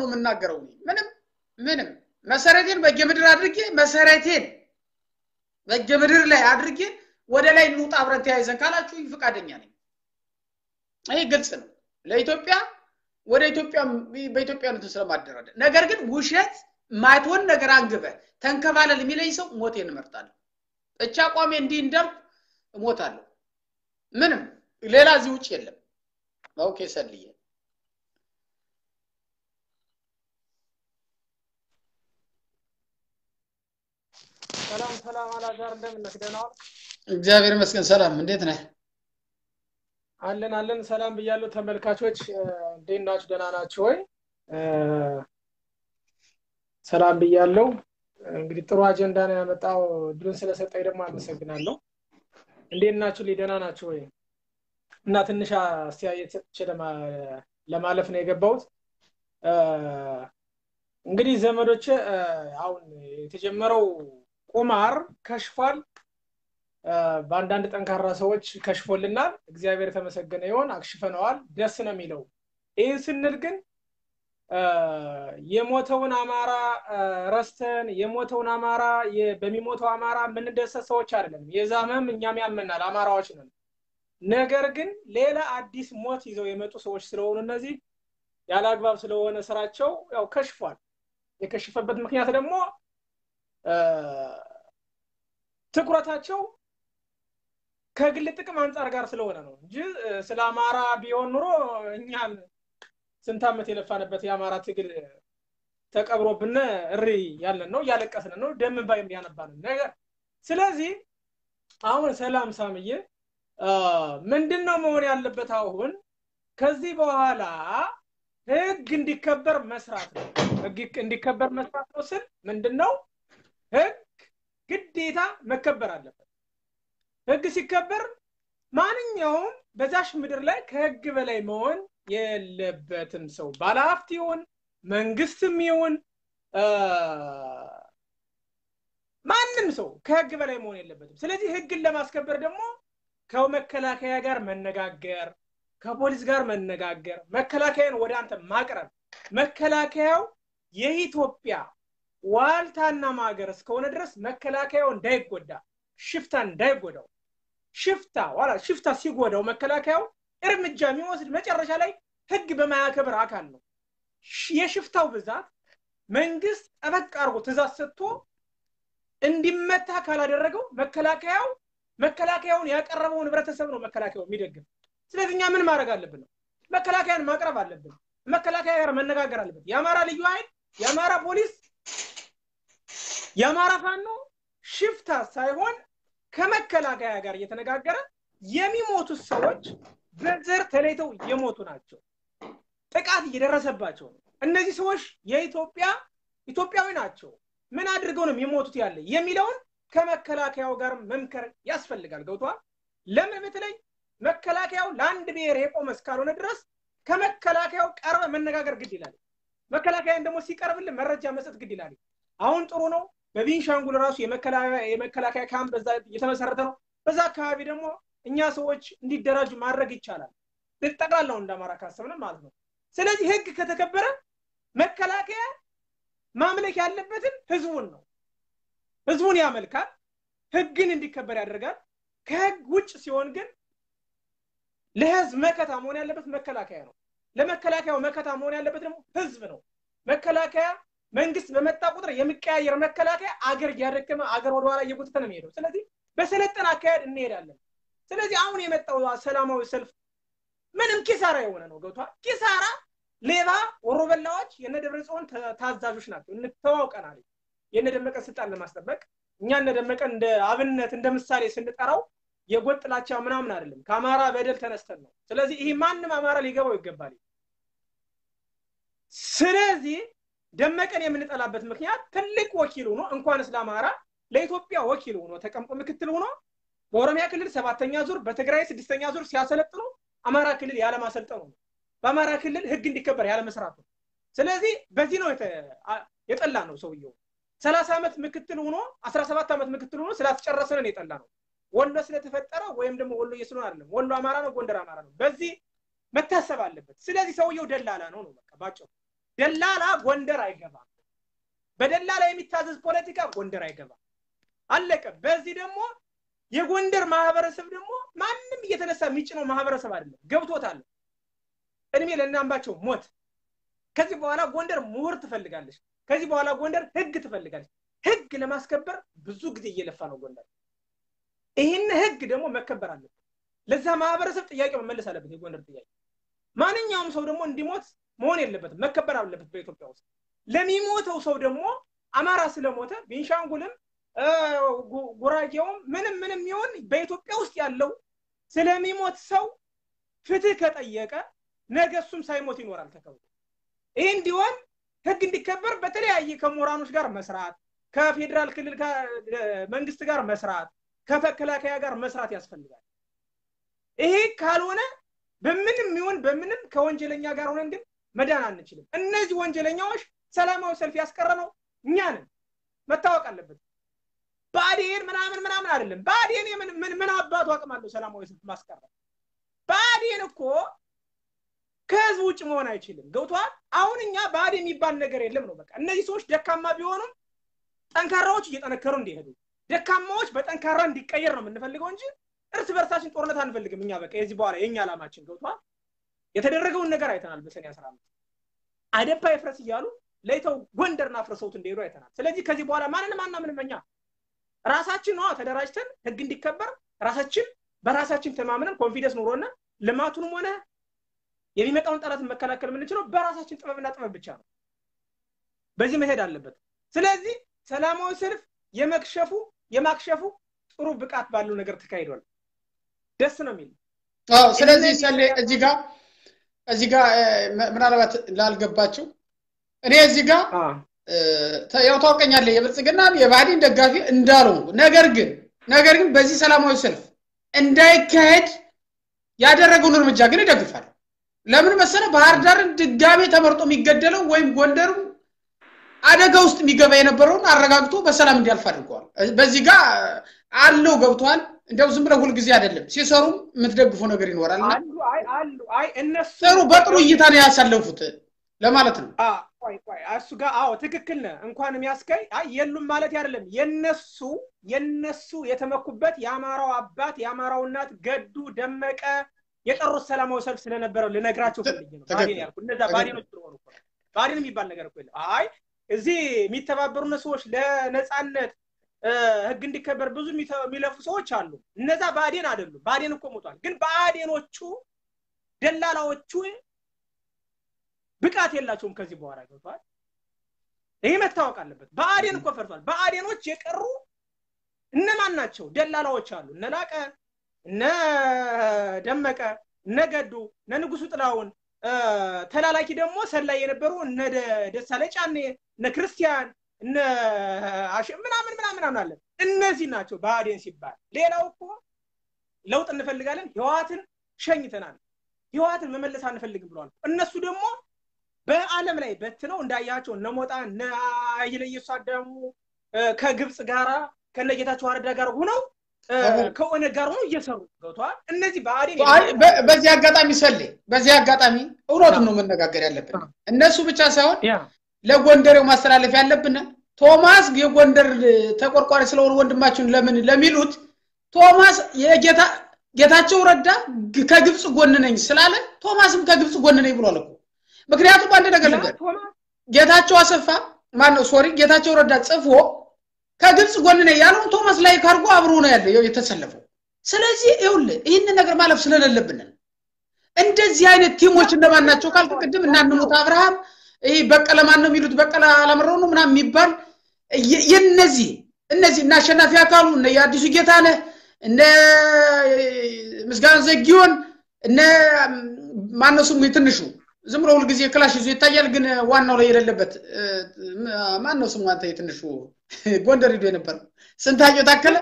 የምናገረው ምንም ምንም መሰረቴን በጌምድር አድርጌ መሰረቴን በጌምድር ላይ አድርጌ ወደ ላይ እንውጣ አብረን ተያይዘን ካላችሁ ፈቃደኛ ነኝ። ይህ ግልጽ ነው ለኢትዮጵያ ወደ ኢትዮጵያ በኢትዮጵያነቱ ስለማደራደር። ነገር ግን ውሸት ማይትሆን ነገር አንግበ ተንከባለል የሚለኝ ሰው ሞቴን እመርጣለሁ። እቻ አቋሜ እንዲህ እንዳልኩ እሞታለሁ። ምንም ሌላ እዚህ ውጭ የለም። ኦኬ ሰልዬ ሰላም ሰላም፣ አላዛር እንደምን ነህ? ደህና ዋልክ? እግዚአብሔር ይመስገን። ሰላም፣ እንዴት ነህ? አለን አለን። ሰላም ብያለሁ ተመልካቾች፣ እንዴት ናችሁ? ደህና ናችሁ ወይ? ሰላም ብያለሁ። እንግዲህ ጥሩ አጀንዳ ነው ያመጣው። እድሉን ስለሰጠኝ ደግሞ አመሰግናለሁ። እንዴት ናችሁ? ደህና ናችሁ ወይ? እና ትንሽ አስተያየት ሰጥቼ ለማለፍ ነው የገባሁት። እንግዲህ ዘመዶች አሁን የተጀመረው ቁማር ከሽፏል። በአንዳንድ ጠንካራ ሰዎች ከሽፎልናል። እግዚአብሔር የተመሰገነ ይሆን። አክሽፈነዋል። ደስ ነው የሚለው። ይህ ስንል ግን የሞተውን አማራ ረስተን የሞተውን አማራ በሚሞተው አማራ የምንደሰት ሰዎች አይደለም። የዛመም እኛም ያመናል፣ አማራዎች ነን። ነገር ግን ሌላ አዲስ ሞት ይዘው የመጡ ሰዎች ስለሆኑ እነዚህ ያለ አግባብ ስለሆነ ስራቸው ያው ከሽፏል። የከሸፈበት ምክንያት ደግሞ ትኩረታቸው ከግል ጥቅም አንጻር ጋር ስለሆነ ነው እንጂ ስለ አማራ ቢሆን ኑሮ እኛን ስንት ዓመት የለፋንበት የአማራ ትግል ተቀብሮብን እሪ ያለን ነው፣ እያለቀስን ነው፣ ደም እንባ የሚያነባን ነገር። ስለዚህ አሁን ሰላም ሳምዬ ምንድን ነው መሆን ያለበት? አሁን ከዚህ በኋላ ህግ እንዲከበር መስራት ነው። ህግ እንዲከበር መስራት ነው ስል ምንድን ነው? ህግ ግዴታ መከበር አለበት። ህግ ሲከበር ማንኛውም በዛሽ ምድር ላይ ከህግ በላይ መሆን የለበትም። ሰው ባለሀብት ይሁን መንግስትም ይሁን ማንም ሰው ከህግ በላይ መሆን የለበትም። ስለዚህ ህግን ለማስከበር ደግሞ ከመከላከያ ጋር መነጋገር፣ ከፖሊስ ጋር መነጋገር፣ መከላከያን ወደ አንተ ማቅረብ፣ መከላከያው የኢትዮጵያ ዋልታና ማገር እስከሆነ ድረስ መከላከያው እንዳይጎዳ፣ ሽፍታ እንዳይጎዳው፣ ሽፍታ ዋላ ሽፍታ ሲጎዳው መከላከያው እርምጃ የሚወስድ መጨረሻ ላይ ህግ በማያከብር አካል ነው። የሽፍታው ብዛት መንግስት ጠበቅ አድርጎ ትእዛዝ ሰጥቶ እንዲመታ ካላደረገው መከላከያው መከላከያውን ያቀረበውን ህብረተሰብ ነው መከላከያው የሚደግፍ። ስለዚህ እኛ ምን ማድረግ አለብን ነው መከላከያን ማቅረብ አለብን። መከላከያ ጋር መነጋገር አለብን። የአማራ ልዩ ኃይል፣ የአማራ ፖሊስ፣ የአማራ ፋኖ ሽፍታ ሳይሆን ከመከላከያ ጋር እየተነጋገረ የሚሞቱት ሰዎች በዘር ተለይተው የሞቱ ናቸው። ጥቃት እየደረሰባቸው ነው። እነዚህ ሰዎች የኢትዮጵያ ኢትዮጵያዊ ናቸው። ምን አድርገው ነው የሚሞቱት ያለ የሚለውን ከመከላከያው ጋር መምከር ያስፈልጋል። ገብቷል? ለምን በተለይ መከላከያው ለአንድ ብሔር የቆመ እስካልሆነ ድረስ ከመከላከያው ቀርበ መነጋገር ግድ ይላል። መከላከያን ደግሞ ሲቀርብልን መረጃ መስጠት ግድ ይላል። አሁን ጥሩ ነው። በቤንሻንጉል ራሱ የመከላከያ ካምፕ በዛ እየተመሰረተ ነው። በዛ አካባቢ ደግሞ እኛ ሰዎች እንዲደራጁ ማድረግ ይቻላል። ጠቅላላው እንደ አማራ ካሰብን ማለት ነው። ስለዚህ ህግ ከተከበረ መከላከያ ማምለክ ያለበትን ህዝቡን ነው። ህዝቡን ያመልካል፣ ህግን እንዲከበር ያደርጋል። ከህግ ውጭ ሲሆን ግን ለህዝብ መከታ መሆን ያለበት መከላከያ ነው። ለመከላከያው መከታ መሆን ያለበት ደግሞ ህዝብ ነው። መከላከያ መንግስት በመጣ ቁጥር የሚቀያየር መከላከያ አገር እያደከመ አገር ወደኋላ እየጎተተ ነው የሚሄደው። ስለዚህ በሰለጠነ አካሄድ እንሄዳለን። ስለዚህ አሁን የመጣው ሰላማዊ ሰልፍ ምንም ኪሳራ የሆነ ነው። ገብቷል? ኪሳራ ሌባ ወሮበላዎች የነ ደብረ ጽዮን ታዛዦች ናቸው። እንተዋውቀናል። የነ ደመቀን ስልጣን ለማስጠበቅ እኛ እነ ደመቀን እንደ አብነት እንደ ምሳሌ ስንጠራው የጎጥ ጥላቻ ምናምን አይደለም። ከአማራ በደል ተነስተን ነው። ስለዚህ ይህ ማንም አማራ ሊገባው ይገባል። ስለዚህ ደመቀን የምንጠላበት ምክንያት ትልቅ ወኪል ሆኖ እንኳንስ ለአማራ ለኢትዮጵያ ወኪል ሆኖ ተቀምጦ ምክትል ሆኖ በኦሮሚያ ክልል ሰባተኛ ዙር በትግራይ ስድስተኛ ዙር ሲያሰለጥኑ አማራ ክልል ያለማሰልጠኑ ነው። በአማራ ክልል ህግ እንዲከበር ያለመስራቱ። ስለዚህ በዚህ ነው የጠላ ነው ሰውየው። ሰላሳ ዓመት ምክትል ሆኖ አስራ ሰባት ዓመት ምክትል ሆኖ ስላስጨረሰንን የጠላ ነው። ወሎ ስለተፈጠረ ወይም ደግሞ ወሎ ስለሆነ አይደለም። ወሎ አማራ ነው፣ ጎንደር አማራ ነው። በዚህ መታሰብ አለበት። ስለዚህ ሰውየው ደላላ ነው ነው በቃ ባጭሩ። ደላላ ጎንደር አይገባም። በደላላ የሚታዘዝ ፖለቲካ ጎንደር አይገባም። አለቀ። በዚህ ደግሞ የጎንደር ማህበረሰብ ደግሞ ማንም እየተነሳ የሚጭነው ማህበረሰብ አይደለም። ገብቶታል። እድሜ ለእናምባቸው ሞት። ከዚህ በኋላ ጎንደር ምሁር ትፈልጋለች። ከዚህ በኋላ ጎንደር ህግ ትፈልጋለች። ህግ ለማስከበር ብዙ ጊዜ እየለፋ ነው ጎንደር። ይህን ህግ ደግሞ መከበር አለበት። ለዛ ማህበረሰብ ጥያቄ መመለስ አለበት። የጎንደር ጥያቄ ማንኛውም ሰው ደግሞ እንዲሞት መሆን የለበትም፣ መከበር አለበት በኢትዮጵያ ውስጥ። ለሚሞተው ሰው ደግሞ አማራ ስለሞተ ቤንሻንጉልም ጉራጌውም ምንም ምንም ይሆን በኢትዮጵያ ውስጥ ያለው ስለሚሞት ሰው ፍትህ ከጠየቀ ነገ እሱም ሳይሞት ይኖራል ተከብሮ። ይህ እንዲሆን ህግ እንዲከበር በተለያየ ከምሁራኖች ጋር መስራት፣ ከፌዴራል ክልል መንግስት ጋር መስራት፣ ከመከላከያ ጋር መስራት ያስፈልጋል። ይሄ ካልሆነ በምንም ይሁን በምንም ከወንጀለኛ ጋር ሆነን ግን መዳን አንችልም። እነዚህ ወንጀለኛዎች ሰላማዊ ሰልፍ ያስቀረነው እኛ ነን፣ መታወቅ አለበት። ብአዴን ምናምን ምናምን አይደለም። ብአዴን ምን ምን አባቱ አቅም አለው ሰላማዊ ሰልፍ ማስቀረት? ብአዴን እኮ ከህዝብ ውጭ መሆን አይችልም። ገብቷል። አሁን እኛ ብአዴን የሚባል ነገር የለም ነው በቃ። እነዚህ ሰዎች ደካማ ቢሆኑም ጠንካራዎች እየጠነከሩ እንዲሄዱ፣ ደካማዎች በጠንካራ እንዲቀየር ነው የምንፈልገው እንጂ እርስ በርሳችን ጦርነት አንፈልግም። እኛ በቃ የዚህ በኋላ የእኛ ዓላማችን ገብቷል። የተደረገውን ነገር አይተናል። በሰኔ አስራ አምስት አደፓ ይፍረስ እያሉ ለይተው ጎንደርን አፍርሰውት እንደሄዱ አይተናል። ስለዚህ ከዚህ በኋላ ማንንም አናምንም። እኛ ራሳችን ነዋ ተደራጅተን ህግ እንዲከበር ራሳችን በራሳችን ተማምነን ኮንፊደንስ ኑሮና ልማቱንም ሆነ የሚመጣውን ጠላትን መከላከል የምንችለው በራሳችን ጥበብና ጥበብ ብቻ ነው። በዚህ መሄድ አለበት። ስለዚህ ሰላማዊ ሰልፍ የመክሸፉ የማክሸፉ ጥሩ ብቃት ባለው ነገር ተካሂዷል። ደስ ነው የሚል ስለዚህ ሰሌ እዚህ ጋር እዚህ ጋር ምናልባት ላልገባቸው እኔ እዚህ ጋር ያው ታውቀኛለህ የብልጽግና የባህዲን ደጋፊ እንዳለው ነገር ግን ነገር ግን በዚህ ሰላማዊ ሰልፍ እንዳይካሄድ ያደረገውን እርምጃ ግን ይደግፋል። ለምን መሰለ ባህር ዳርን ድጋሜ ተመርጦ የሚገደለው ወይም ጎንደርም አደጋ ውስጥ የሚገባ የነበረውን አረጋግቶ በሰላም እንዲያልፍ አድርገዋል። በዚህ ጋር አለው ገብቷል። እንደው ዝም ብለው ሁልጊዜ አይደለም ሲሰሩም የምትደግፈው ነገር ይኖራል። ጥሩ በጥሩ እይታ ነው ያሳለፉት ለማለት ነው። እሱ ጋር አዎ ትክክል ነህ። እንኳን የሚያስከይ አይ የሉም ማለት አይደለም። የነሱ የነሱ የተመኩበት የአማራው አባት የአማራው እናት ገዱ ደመቀ የጠሩት ሰላማዊ ሰልፍ ስለነበረው ልነግራቸው ፈልጌ ነው። ባዴን ያልኩ እነዛ ባዴኖች ስለሆኑ እኮ ባዴን የሚባል ነገር እኮ የለም። አይ እዚህ የሚተባበሩ ሰዎች ለነፃነት ህግ እንዲከበር ብዙ የሚለፉ ሰዎች አሉ። እነዛ ብአዴን አይደሉም። ብአዴን እኮ ሞቷል። ግን ብአዴኖቹ ደላላዎቹ ብቃት የላቸውም። ከዚህ በኋላ ገብቷል። ይህ መታወቅ አለበት። ብአዴን እኮ ፈርቷል። ብአዴኖች የቀሩ እነማን ናቸው? ደላላዎች አሉ። እነ ላቀ፣ እነ ደመቀ፣ እነ ገዱ፣ እነ ንጉሱ ጥላውን ተላላኪ ደግሞ ሰላይ የነበሩ እነ ደሳለኝ ጫኔ፣ እነ ክርስቲያን እነ ምናምን ምናምን ምናምን አለ። እነዚህ ናቸው ብአዴን ሲባል። ሌላው እኮ ለውጥ እንፈልጋለን፣ ህወሓትን ሸኝተናል፣ ህወሓትን መመለስ አንፈልግም ብለዋል። እነሱ ደግሞ በአለም ላይ በትነው እንዳያቸው እነ ሞጣ እነ ኢየሱስ አዳሙ ከግብፅ ጋራ ከነ ጌታቸው አረዳ ጋር ሆነው ከኦነግ ጋር ሆነው እየሰሩ ገብተዋል። እነዚህ ብአዴን በዚህ አጋጣሚ ሰሌ በዚህ አጋጣሚ እውነቱን ነው መነጋገር ያለብን። እነሱ ብቻ ሳይሆን ለጎንደሬው ማስተላለፍ ያለብን ቶማስ የጎንደር ተቆርቋሪ ስለሆኑ ወንድማችን ለምን ለሚሉት ቶማስ የጌታ ጌታቸው ረዳ ከግብፅ ጎን ነኝ ስላለ ቶማስም ከግብፅ ጎን ነኝ ብሏል እኮ። ምክንያቱም አንድ ነገር ልንገር፣ ጌታቸው አሰፋ ማነው ሶሪ ጌታቸው ረዳ ጽፎ ከግብፅ ጎን ነኝ ያለውን ቶማስ ላይ ካርጎ አብሮ ነው ያለ የተሰለፈው። ስለዚህ ይኸውልህ ይህንን ነገር ማለፍ ስለሌለብን እንደዚህ አይነት ቲሞች እነማን ናቸው ካልክ ቅድም እናንሙት አብርሃም ይሄ በቀለ ማን ነው የሚሉት በቀለ አላምረው ነው ምናምን የሚባል የነዚህ እነዚህ እና አሸናፊ አካሉ እነ የአዲሱ ጌታነህ እነ ምስጋና ዘጊዮን እነ ማነው ስሙ የትንሹ ዝም ብሎ ሁልጊዜ ክላሽ ይዞ ይታያል፣ ግን ዋናው ላይ የሌለበት ማነው ስሙ አንተ የትንሹ ጎንደር ሂዶ የነበረው ስንታየው ታከለ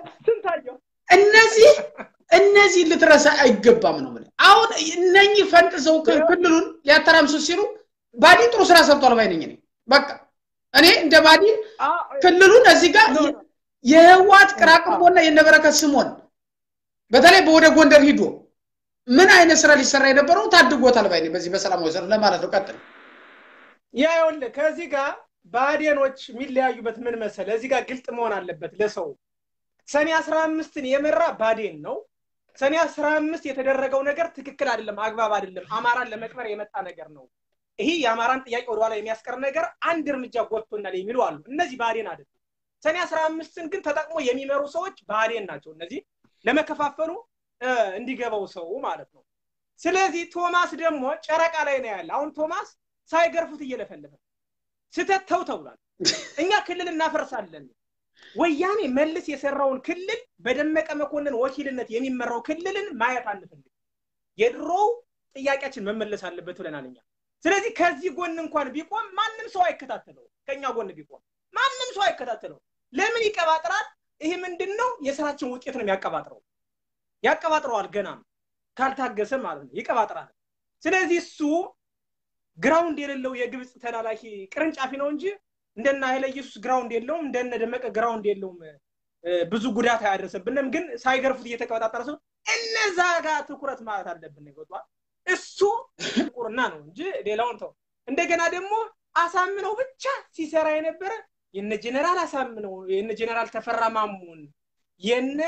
እነዚህ እነዚህ ልትረሳ አይገባም ነው የምልህ። አሁን እነኚህ ፈንጥሰው ክልሉን ሊያተራምሱ ሲሉ ባዲን ጥሩ ስራ ሰርቷል ባይ ነኝ እኔ። በቃ እኔ እንደ ባዲን ክልሉን እዚህ ጋር የህዋት ቅራቅንቦና የነበረከት ስሞን በተለይ ወደ ጎንደር ሂዶ ምን አይነት ስራ ሊሰራ የነበረው ታድጎታል ባይ ነኝ። በዚህ በሰላማዊ ሰልፍ ለማለት ነው። ቀጥል። ያ ይኸውልህ ከዚህ ጋር ብአዴኖች የሚለያዩበት ምን መሰለህ? እዚህ ጋር ግልጥ መሆን አለበት ለሰው። ሰኔ አስራ አምስትን የመራ ብአዴን ነው። ሰኔ አስራ አምስት የተደረገው ነገር ትክክል አይደለም፣ አግባብ አይደለም፣ አማራን ለመቅበር የመጣ ነገር ነው። ይሄ የአማራን ጥያቄ ወደኋላ የሚያስቀር ነገር አንድ እርምጃ ጎትቶናል የሚሉ አሉ። እነዚህ ብአዴን አይደለም። ሰኔ አስራ አምስትን ግን ተጠቅሞ የሚመሩ ሰዎች ብአዴን ናቸው። እነዚህ ለመከፋፈሉ እንዲገባው ሰው ማለት ነው። ስለዚህ ቶማስ ደግሞ ጨረቃ ላይ ነው ያለ። አሁን ቶማስ ሳይገርፉት እየለፈለፈ ስተት ተው ተብሏል። እኛ ክልል እናፈርሳለን። ወያኔ መልስ የሰራውን ክልል በደመቀ መኮንን ወኪልነት የሚመራው ክልልን ማየት አንፈልግ። የድሮው ጥያቄያችን መመለስ አለበት ብለናል እኛ። ስለዚህ ከዚህ ጎን እንኳን ቢቆም ማንም ሰው አይከታተለው። ከኛ ጎን ቢቆም ማንም ሰው አይከታተለው። ለምን ይቀባጥራል? ይሄ ምንድን ነው? የስራችን ውጤት ነው የሚያቀባጥረው። ያቀባጥረዋል ገናም ካልታገሰ ማለት ነው ይቀባጥራል። ስለዚህ እሱ ግራውንድ የሌለው የግብፅ ተላላኪ ቅርንጫፊ ነው እንጂ እንደነ ኃይለ ኢየሱስ ግራውንድ የለውም፣ እንደነ ደመቀ ግራውንድ የለውም። ብዙ ጉዳት አያደርስብንም። ግን ሳይገርፉት እየተቀበጣጠረ ሰው እነዛ ጋር ትኩረት ማለት አለብን። ይገቷል እሱ ቁርና ነው እንጂ ሌላውን ተው። እንደገና ደግሞ አሳምነው ብቻ ሲሰራ የነበረ የነ ጀነራል አሳምነው የነ ጀነራል ተፈራ ማሙን የነ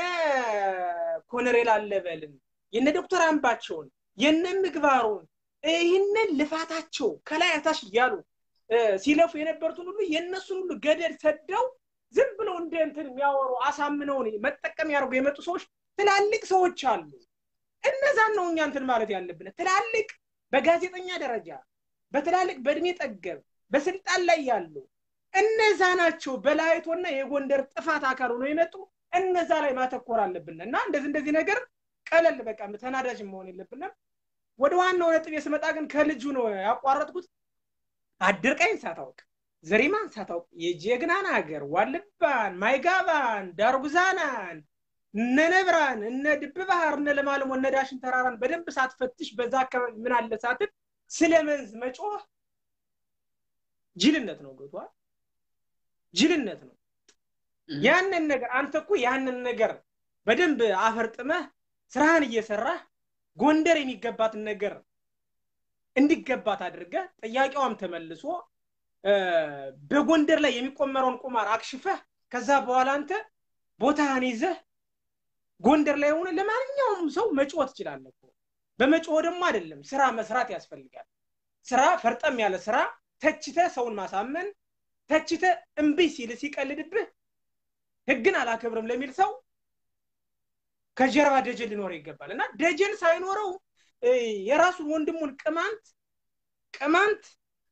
ኮሎኔል አለበልን የነ ዶክተር አምባቸውን የነ ምግባሩን ይህንን ልፋታቸው ከላይ አታች እያሉ ሲለፉ የነበሩትን ሁሉ የእነሱን ሁሉ ገደል ሰደው ዝም ብለው እንደ እንትን የሚያወሩ አሳምነውን መጠቀም ያደርጉ የመጡ ሰዎች ትላልቅ ሰዎች አሉ። እነዛን ነው እኛ እንትን ማለት ያለብን። ትላልቅ በጋዜጠኛ ደረጃ በትላልቅ በእድሜ ጠገብ በስልጣን ላይ ያሉ እነዛ ናቸው በላይቶና የጎንደር ጥፋት አካል ሆነው የመጡ እነዛ ላይ ማተኮር አለብን እና እንደዚህ እንደዚህ ነገር ቀለል በቃ ተናዳጅ መሆን የለብንም። ወደ ዋናው ነጥብ ስመጣ ግን ከልጁ ነው ያቋረጥኩት። አድርቃይን ሳታውቅ ዘሪማን ሳታውቅ የጀግናን ሀገር ዋልባን፣ ማይጋባን፣ ዳርጉዛናን፣ እነ ነብራን፣ እነ ድብ ባህር፣ እነ ለማለሞ፣ እነ ዳሽን ተራራን በደንብ ሳትፈትሽ በዛ አካባቢ ምን አለ ሳትል ስለ መንዝ መጮህ ጅልነት ነው። ገብቶሃል? ጅልነት ነው። ያንን ነገር አንተ እኮ ያንን ነገር በደንብ አፈርጥመህ ስራህን እየሰራህ ጎንደር የሚገባትን ነገር እንዲገባት አድርገህ ጥያቄዋም ተመልሶ በጎንደር ላይ የሚቆመረውን ቁማር አክሽፈህ ከዛ በኋላ አንተ ቦታህን ይዘህ ጎንደር ላይ ሆነ ለማንኛውም ሰው መጮህ ትችላለህ። በመጮህ ደግሞ አይደለም ስራ መስራት ያስፈልጋል። ስራ ፈርጠም ያለ ስራ ተችተህ ሰውን ማሳመን ተችተህ እምቢ ሲል ሲቀልድብህ ህግን አላከብርም ለሚል ሰው ከጀርባ ደጀን ሊኖረው ይገባል እና ደጀን ሳይኖረው የራሱን ወንድሙን ቅማንት ቅማንት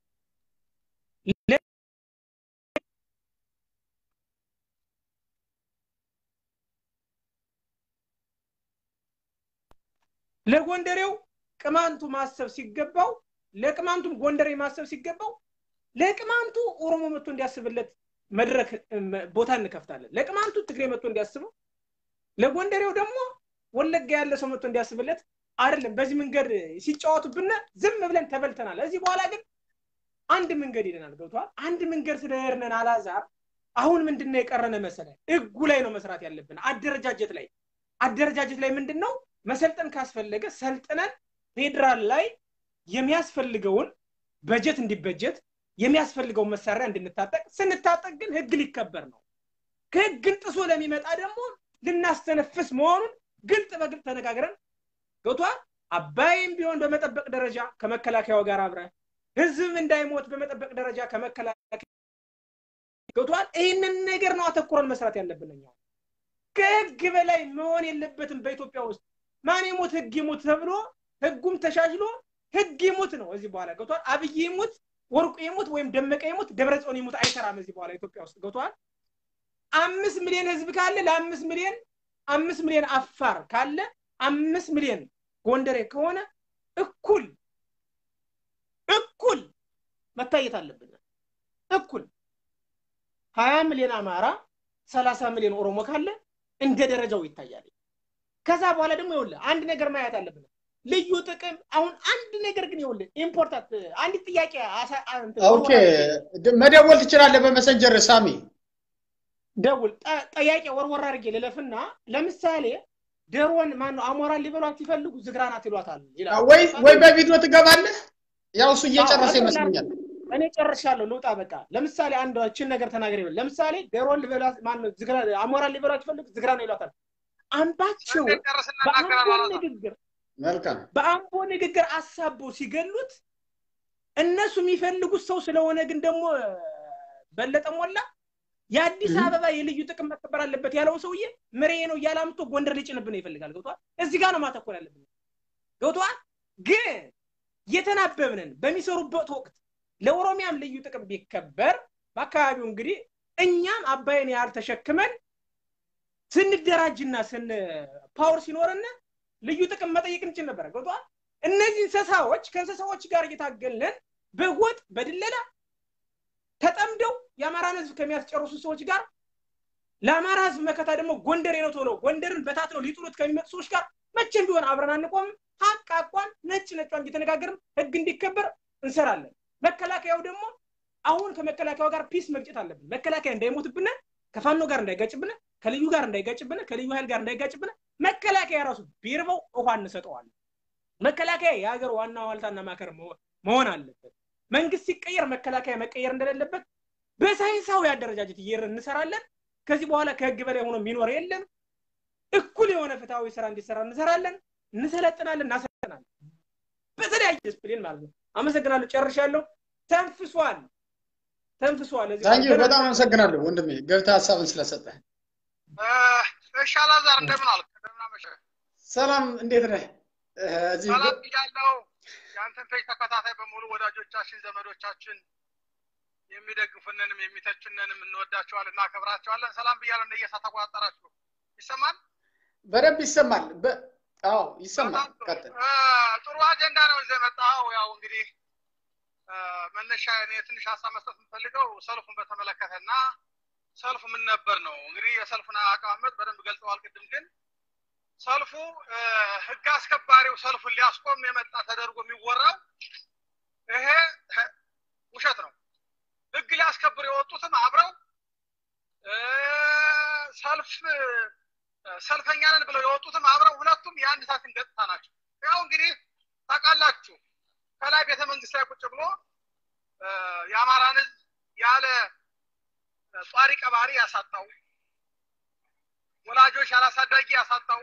ለጎንደሬው ቅማንቱ ማሰብ ሲገባው ለቅማንቱም ጎንደሬ ማሰብ ሲገባው ለቅማንቱ ኦሮሞ መጥቶ እንዲያስብለት መድረክ ቦታ እንከፍታለን። ለቅማንቱ ትግሬ መጥቶ እንዲያስበው ለጎንደሬው ደግሞ ወለጋ ያለ ሰው መጥቶ እንዲያስብለት አይደለም። በዚህ መንገድ ሲጫወቱብን ዝም ብለን ተበልተናል። እዚህ በኋላ ግን አንድ መንገድ ሄደናል። ገብቷል። አንድ መንገድ ስለሄድነን አላዛር አሁን ምንድን ነው የቀረነ መሰለ? ህጉ ላይ ነው መስራት ያለብን። አደረጃጀት ላይ አደረጃጀት ላይ ምንድን ነው መሰልጠን ካስፈለገ ሰልጥነን ፌዴራል ላይ የሚያስፈልገውን በጀት እንዲበጀት የሚያስፈልገውን መሳሪያ እንድንታጠቅ ስንታጠቅ ግን ህግ ሊከበር ነው። ከህግን ጥሶ ለሚመጣ ደግሞ ልናስተነፍስ መሆኑን ግልጥ በግልጥ ተነጋግረን ገብቷል። አባይም ቢሆን በመጠበቅ ደረጃ ከመከላከያው ጋር አብረ ህዝብም እንዳይሞት በመጠበቅ ደረጃ ከመከላከያ ገብቷል። ይህንን ነገር ነው አተኩረን መስራት ያለብን እኛ። ከህግ በላይ መሆን የለበትም በኢትዮጵያ ውስጥ ማን ይሙት ህግ ይሙት ተብሎ ህጉም ተሻሽሎ ህግ ይሙት ነው እዚህ በኋላ ገብቷል። አብይ ይሙት ወርቁ ይሙት ወይም ደመቀ ይሙት ደብረጽዮን ይሙት አይሰራም እዚህ በኋላ ኢትዮጵያ ውስጥ ገብቷል። አምስት ሚሊዮን ህዝብ ካለ ለአምስት ሚሊዮን አምስት ሚሊዮን አፋር ካለ አምስት ሚሊዮን ጎንደሬ ከሆነ እኩል እኩል መታየት አለብን። እኩል ሀያ ሚሊዮን አማራ ሰላሳ ሚሊዮን ኦሮሞ ካለ እንደ ደረጃው ይታያል። ከዛ በኋላ ደግሞ ይኸውልህ አንድ ነገር ማየት አለብን። ልዩ ጥቅም አሁን አንድ ነገር ግን ይኸውልህ ኢምፖርታንት አንድ ጥያቄ ኦኬ መደወል ትችላለህ በመሰንጀር ሳሚ ደውል ጠያቄ ወርወር አድርጌ ልለፍና ለምሳሌ ደሮን ማነው አሞራን ሊበሏት ሲፈልጉ ዝግራናት ይሏታል ወይ ወይ በቪዲዮ ትገባለህ ያው እሱ እየጨረሰ ይመስለኛል እኔ ጨርሻለሁ፣ ልውጣ በቃ። ለምሳሌ አንድ ችን ነገር ተናገር ይበል። ለምሳሌ ዶሮን ልበላት ማነው ዝግራ አሞራን ሊበላት ይፈልግ ዝግራ ነው ይሏታል። አምባቸው በአምቦ ንግግር መልካም በአምቦ ንግግር አሳቦ ሲገሉት እነሱ የሚፈልጉት ሰው ስለሆነ ግን ደግሞ በለጠ ሞላ የአዲስ አበባ የልዩ ጥቅም መከበር አለበት ያለውን ሰውዬ ምሬ ነው እያለ አምጥቶ ጎንደር ሊጭንብን ይፈልጋል። ገብቷል? እዚህ ጋር ነው ማተኮር ያለብን። ገብቷል? ግን የተናበብንን በሚሰሩበት ወቅት ለኦሮሚያም ልዩ ጥቅም ቢከበር በአካባቢው እንግዲህ እኛም አባይን ያህል ተሸክመን ስንደራጅና ስን ፓወር ሲኖርና ልዩ ጥቅም መጠየቅ እንችል ነበረ። ገብቷል? እነዚህ እንስሳዎች ከእንስሳዎች ጋር እየታገልን በጎጥ በድለላ ተጠምደው የአማራን ህዝብ ከሚያስጨርሱ ሰዎች ጋር ለአማራ ህዝብ መከታ ደግሞ ጎንደሬ ነው ተብለው ጎንደርን በታትነው ሊጥሉት ከሚመጡ ሰዎች ጋር መቼም ቢሆን አብረን አንቆምም። ሀቅ አቋን ነጭ ነጯን እየተነጋገርን ህግ እንዲከበር እንሰራለን። መከላከያው ደግሞ አሁን ከመከላከያው ጋር ፒስ መግጨት አለብን። መከላከያ እንዳይሞትብን፣ ከፋኖ ጋር እንዳይጋጭብን፣ ከልዩ ጋር እንዳይጋጭብን፣ ከልዩ ኃይል ጋር እንዳይጋጭብን መከላከያ ራሱ ቢርበው ውሃ እንሰጠዋለን። መከላከያ የሀገር ዋና ዋልታና ማከር መሆን አለበት። መንግስት ሲቀየር መከላከያ መቀየር እንደሌለበት በሳይንሳዊ አደረጃጀት እየር እንሰራለን። ከዚህ በኋላ ከህግ በላይ ሆኖ የሚኖር የለም። እኩል የሆነ ፍትሐዊ ስራ እንዲሰራ እንሰራለን፣ እንሰለጥናለን፣ እናሰለጥናለን። በተለያየ ዲስፕሊን ማለት ነው። አመሰግናለሁ። ጨርሻለሁ። ተንፍሷል፣ ተንፍሷል። ታንኪ በጣም አመሰግናለሁ ወንድሜ ገብተህ ሀሳብን ስለሰጠህ። እሺ አላዛር እንደምን አልክ? እንደምን አመሸህ? ሰላም እንዴት ነህ? እዚህ ሰላም ብያለሁ። የአንተን ፔጅ ተከታታይ በሙሉ ወዳጆቻችን፣ ዘመዶቻችን የሚደግፉንንም የሚተቹንንም እንወዳቸዋለን፣ እናከብራቸዋለን። ሰላም ብያለሁ። እንደየሳ ተቆጣጠራችሁ ይሰማል? በደንብ ይሰማል። አዎ ይሰማል። ቀጥል። ጥሩ አጀንዳ ነው ይዘህ መጣኸው። ያው እንግዲህ መነሻ እኔ ትንሽ ሀሳብ መስጠት የምፈልገው ሰልፉን በተመለከተ እና ሰልፉ ምን ነበር ነው። እንግዲህ የሰልፉን አቀማመጥ በደንብ ገልጸዋል። ቅድም ግን ሰልፉ ህግ አስከባሪው ሰልፉን ሊያስቆም የመጣ ተደርጎ የሚወራው ይሄ ውሸት ነው። ህግ ሊያስከብር የወጡትም አብረው ሰልፍ ሰልፈኛ ነን ብለው የወጡትም አብረው ሁለቱም የአንድ ሳትን ገጽታ ናቸው። ያው እንግዲህ ታውቃላችሁ ከላይ ቤተ መንግስት ላይ ቁጭ ብሎ የአማራን ህዝብ ያለ ጧሪ ቀባሪ ያሳጣው፣ ወላጆች ያላሳዳጊ ያሳጣው፣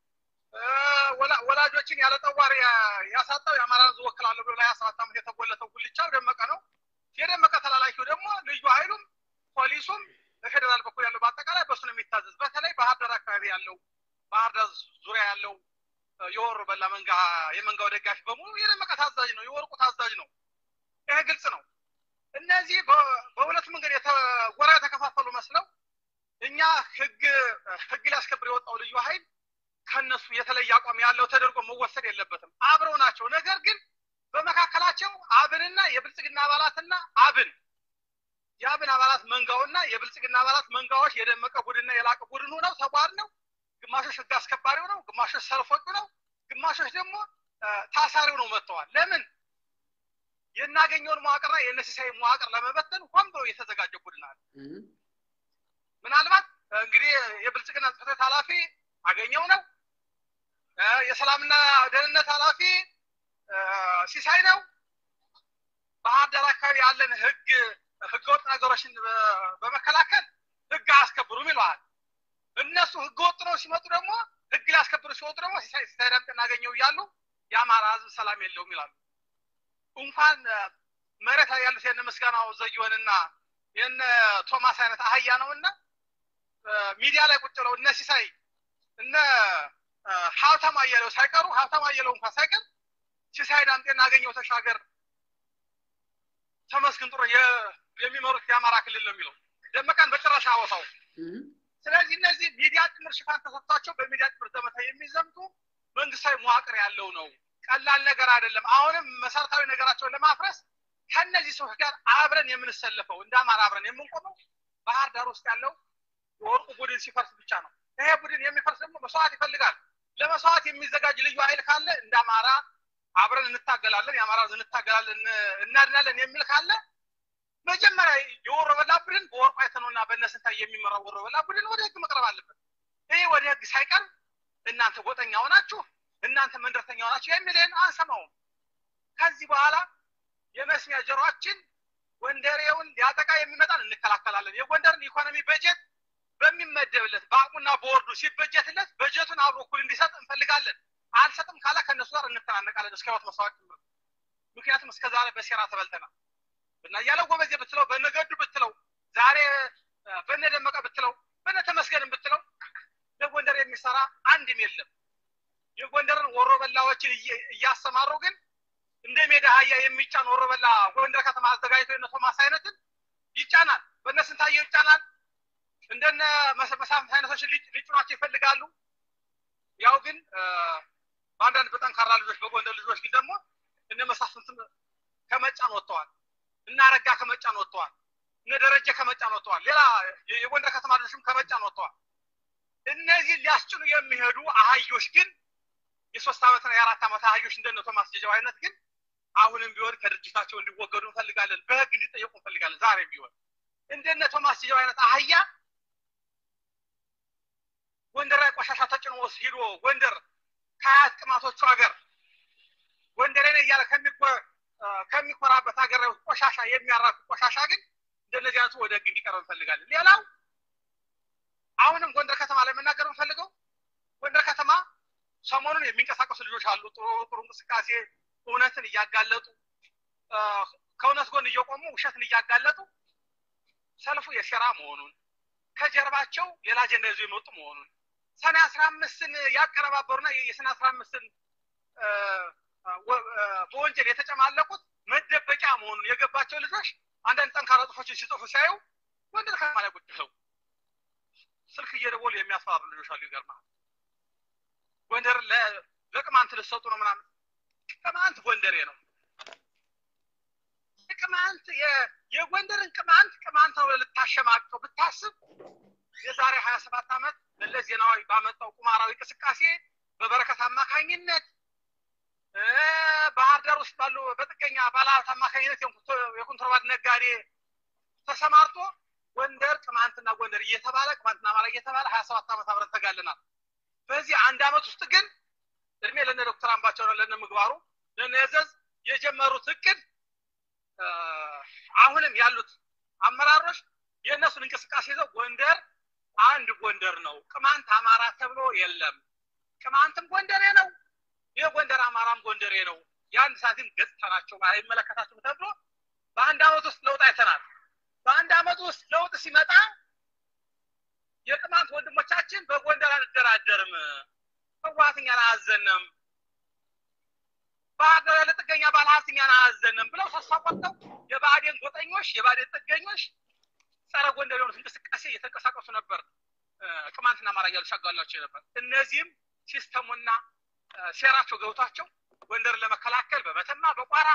ወላጆችን ያለ ጠዋሪ ያሳጣው የአማራን ህዝብ ወክላለሁ ብሎ ለሀያ ሰባት ዓመት የተጎለተው ጉልቻው ደመቀ ነው። የደመቀ ተላላኪው ደግሞ ልዩ ኃይሉም ፖሊሱም በፌዴራል በኩል ያለው በአጠቃላይ በሱ ነው የሚታዘዝ። በተለይ ባህር ዳር አካባቢ ያለው ባህር ዳር ዙሪያ ያለው የወሮ በላ መንጋ የመንጋው ደጋፊ በሙሉ የደመቀ ታዛዥ ነው፣ የወርቁ ታዛዥ ነው። ይሄ ግልጽ ነው። እነዚህ በሁለት መንገድ ጎራ የተከፋፈሉ መስለው እኛ ህግ ህግ ሊያስከብር የወጣው ልዩ ኃይል ከነሱ የተለየ አቋም ያለው ተደርጎ መወሰድ የለበትም። አብረው ናቸው። ነገር ግን በመካከላቸው አብንና የብልጽግና አባላትና አብን የአብን አባላት መንጋውና የብልጽግና አባላት መንጋዎች የደመቀ ቡድንና የላቀ ቡድን ሆነው ተቧድ ነው። ግማሾች ህግ አስከባሪው ነው፣ ግማሾች ሰልፎቹ ነው፣ ግማሾች ደግሞ ታሳሪው ነው መጥተዋል። ለምን የናገኘውን መዋቅርና የነሲሳይ መዋቅር ለመበተን ሆን ብሎ የተዘጋጀ ቡድን አለ። ምናልባት እንግዲህ የብልጽግና ጽሕፈት ኃላፊ አገኘው ነው፣ የሰላምና ደህንነት ኃላፊ ሲሳይ ነው። ባህር ዳር አካባቢ ያለን ህግ ህገወጥ ነገሮችን በመከላከል ህግ አያስከብሩም ይለዋል። እነሱ ህገወጥ ነው ሲመጡ ደግሞ ህግ ሊያስከብሩ ሲወጡ ደግሞ ሲሳይ ዳምጤ እናገኘው እያሉ የአማራ ህዝብ ሰላም የለውም ይላሉ። እንኳን መሬት ላይ ያሉት የነ ምስጋናው ዘየወንና የነ ቶማስ አይነት አህያ ነውና ሚዲያ ላይ ቁጭ ብለው እነ ሲሳይ እነ ሀብታም አየለው ሳይቀሩ ሀብታም አየለው እንኳን ሳይቀር ሲሳይ ዳምጤ እናገኘው ተሻገር ተመስገን ጥሩ የሚመሩት የአማራ ክልል ነው የሚለው ደመቀን በጭራሽ አወሳው። ስለዚህ እነዚህ ሚዲያ ጭምር ሽፋን ተሰጥቷቸው በሚዲያ ጭምር ዘመታ የሚዘምቱ መንግስታዊ መዋቅር ያለው ነው። ቀላል ነገር አይደለም። አሁንም መሰረታዊ ነገራቸውን ለማፍረስ ከእነዚህ ሰዎች ጋር አብረን የምንሰለፈው እንደ አማራ አብረን የምንቆመው ባህር ዳር ውስጥ ያለው የወርቁ ቡድን ሲፈርስ ብቻ ነው። ይሄ ቡድን የሚፈርስ ደግሞ መስዋዕት ይፈልጋል። ለመስዋዕት የሚዘጋጅ ልዩ ኃይል ካለ እንደ አማራ አብረን እንታገላለን፣ የአማራ እንታገላለን፣ እናድናለን የሚል ካለ መጀመሪያ የወሮ በላ ቡድን በወርቁ አይተነውና በእነስንታይ የሚመራው ወሮ በላ ቡድን ወደ ህግ መቅረብ አለበት። ይህ ወደ ህግ ሳይቀርብ እናንተ ጎጠኛ ሆናችሁ እናንተ መንደርተኛ ሆናችሁ የሚልን አንሰማውም። ከዚህ በኋላ የመስሚያ ጆሮአችን ጎንደሬውን ሊያጠቃ የሚመጣን እንከላከላለን። የጎንደርን ኢኮኖሚ በጀት በሚመደብለት በአቅሙና በወርዱ ሲበጀትለት በጀቱን አብሮ እኩል እንዲሰጥ እንፈልጋለን። አልሰጥም ካለ ከእነሱ ጋር እንተናነቃለን እስከ ህይወት መስዋዕት ጭምር። ምክንያቱም እስከ ዛሬ በሴራ ተበልተናል። እና እያለው ጎበዜ ብትለው በነገዱ ብትለው ዛሬ በነደመቀ ብትለው በነ ተመስገንም ብትለው ለጎንደር የሚሰራ አንድም የለም። የጎንደርን ወሮ በላዎችን እያሰማሩ ግን እንደ ሜዳ አህያ የሚጫን ወሮ በላ ጎንደር ከተማ አዘጋጅቶ የነ ቶማስ አይነትን ይጫናል። በእነ ስንታየው ይጫናል። እንደነ መሳፍንት አይነቶችን ሊጭኗቸው ይፈልጋሉ። ያው ግን በአንዳንድ በጠንካራ ልጆች በጎንደር ልጆች ግን ደግሞ እነ መሳፍንትም ከመጫን ወጥተዋል። እነ አረጋ ከመጫን ወጥተዋል። እነ ደረጀ ከመጫን ወጥተዋል። ሌላ የጎንደር ከተማ ልጆችም ከመጫን ወጥተዋል። እነዚህ ሊያስጭኑ የሚሄዱ አህዮች ግን የሶስት ዓመትና የአራት ዓመት አህዮች እንደነ ቶማስ ጀጃው አይነት ግን አሁንም ቢሆን ከድርጅታቸው እንዲወገዱ እንፈልጋለን። በህግ እንዲጠየቁ እንፈልጋለን። ዛሬም ቢሆን እንደነ ቶማስ ጀጃው አይነት አህያ ጎንደር ላይ ቆሻሻ ተጭኖ ሂዶ ጎንደር ከአያት ቅማቶቹ ሀገር ጎንደሬ ነኝ እያለ ከሚኮራበት ሀገር ላይ ቆሻሻ የሚያራኩ ቆሻሻ ግን እንደነዚህ አይነቱ ወደ ህግ እንዲቀርብ እንፈልጋለን። ሌላው አሁንም ጎንደር ከተማ ላይ መናገር እንፈልገው ጎንደር ከተማ ሰሞኑን የሚንቀሳቀሱ ልጆች አሉ። ጥሩ ጥሩ እንቅስቃሴ እውነትን እያጋለጡ ከእውነት ጎን እየቆሙ ውሸትን እያጋለጡ ሰልፉ የሴራ መሆኑን ከጀርባቸው ሌላ አጀንዳ ይዞ የመጡ መሆኑን ሰኔ አስራ አምስትን ያቀነባበሩና የሰኔ አስራ አምስትን በወንጀል የተጨማለቁት መደበቂያ መሆኑን የገባቸው ልጆች አንዳንድ ጠንካራ ጽሑፎችን ሲጽፉ ሲያዩ ጎንደር ከተማ ላይ ቁጭ ብለው ስልክ እየደወሉ የሚያስፈራሩ ልጆች አሉ። ይገርማል። ጎንደር ለቅማንት ልትሰጡ ነው ምናምን። ቅማንት ጎንደሬ ነው። ቅማንት የጎንደርን ቅማንት ቅማንት ነው ልታሸማቀው ብታስብ የዛሬ ሀያ ሰባት ዓመት መለስ ዜናዊ ባመጣው ቁማራዊ እንቅስቃሴ በበረከት አማካኝነት ባህር ዳር ውስጥ ባሉ በጥገኛ ባለሀብት አማካኝነት የኮንትሮባንድ ነጋዴ ተሰማርቶ ጎንደር ቅማንትና ጎንደር እየተባለ ቅማንትና አማራ እየተባለ ሀያ ሰባት ዓመት አብረን ተጋልናል። በዚህ አንድ ዓመት ውስጥ ግን እድሜ ለነ ዶክተር አምባቸው ነው ለነ ምግባሩ ለነ የዘዝ የጀመሩት እቅድ አሁንም ያሉት አመራሮች የእነሱን እንቅስቃሴ ይዘው ጎንደር አንድ ጎንደር ነው፣ ቅማንት አማራ ተብሎ የለም። ቅማንትም ጎንደሬ ነው፣ የጎንደር አማራም ጎንደሬ ነው። የአንድ ሳንቲም ገጽታ ናቸው፣ አይመለከታችሁም ተብሎ በአንድ ዓመት ውስጥ ለውጥ አይተናል። በአንድ ዓመት ውስጥ ለውጥ ሲመጣ የቅማንት ወንድሞቻችን በጎንደር አንደራደርም፣ ህወሓት እኛን አያዘንም፣ ባህር ዳር ያለ ጥገኛ ባለሀብት እኛን አያዘንም ብለው ተስፋ ቆርጠው የብአዴን ጎጠኞች የብአዴን ጥገኞች ጸረ ጎንደር የሆኑት እንቅስቃሴ እየተንቀሳቀሱ ነበር። ቅማንትና አማራ እያሉ ሲያጋሏቸው ነበር። እነዚህም ሲስተሙና ሴራቸው ገብቷቸው ጎንደርን ለመከላከል በመተማ በቋራ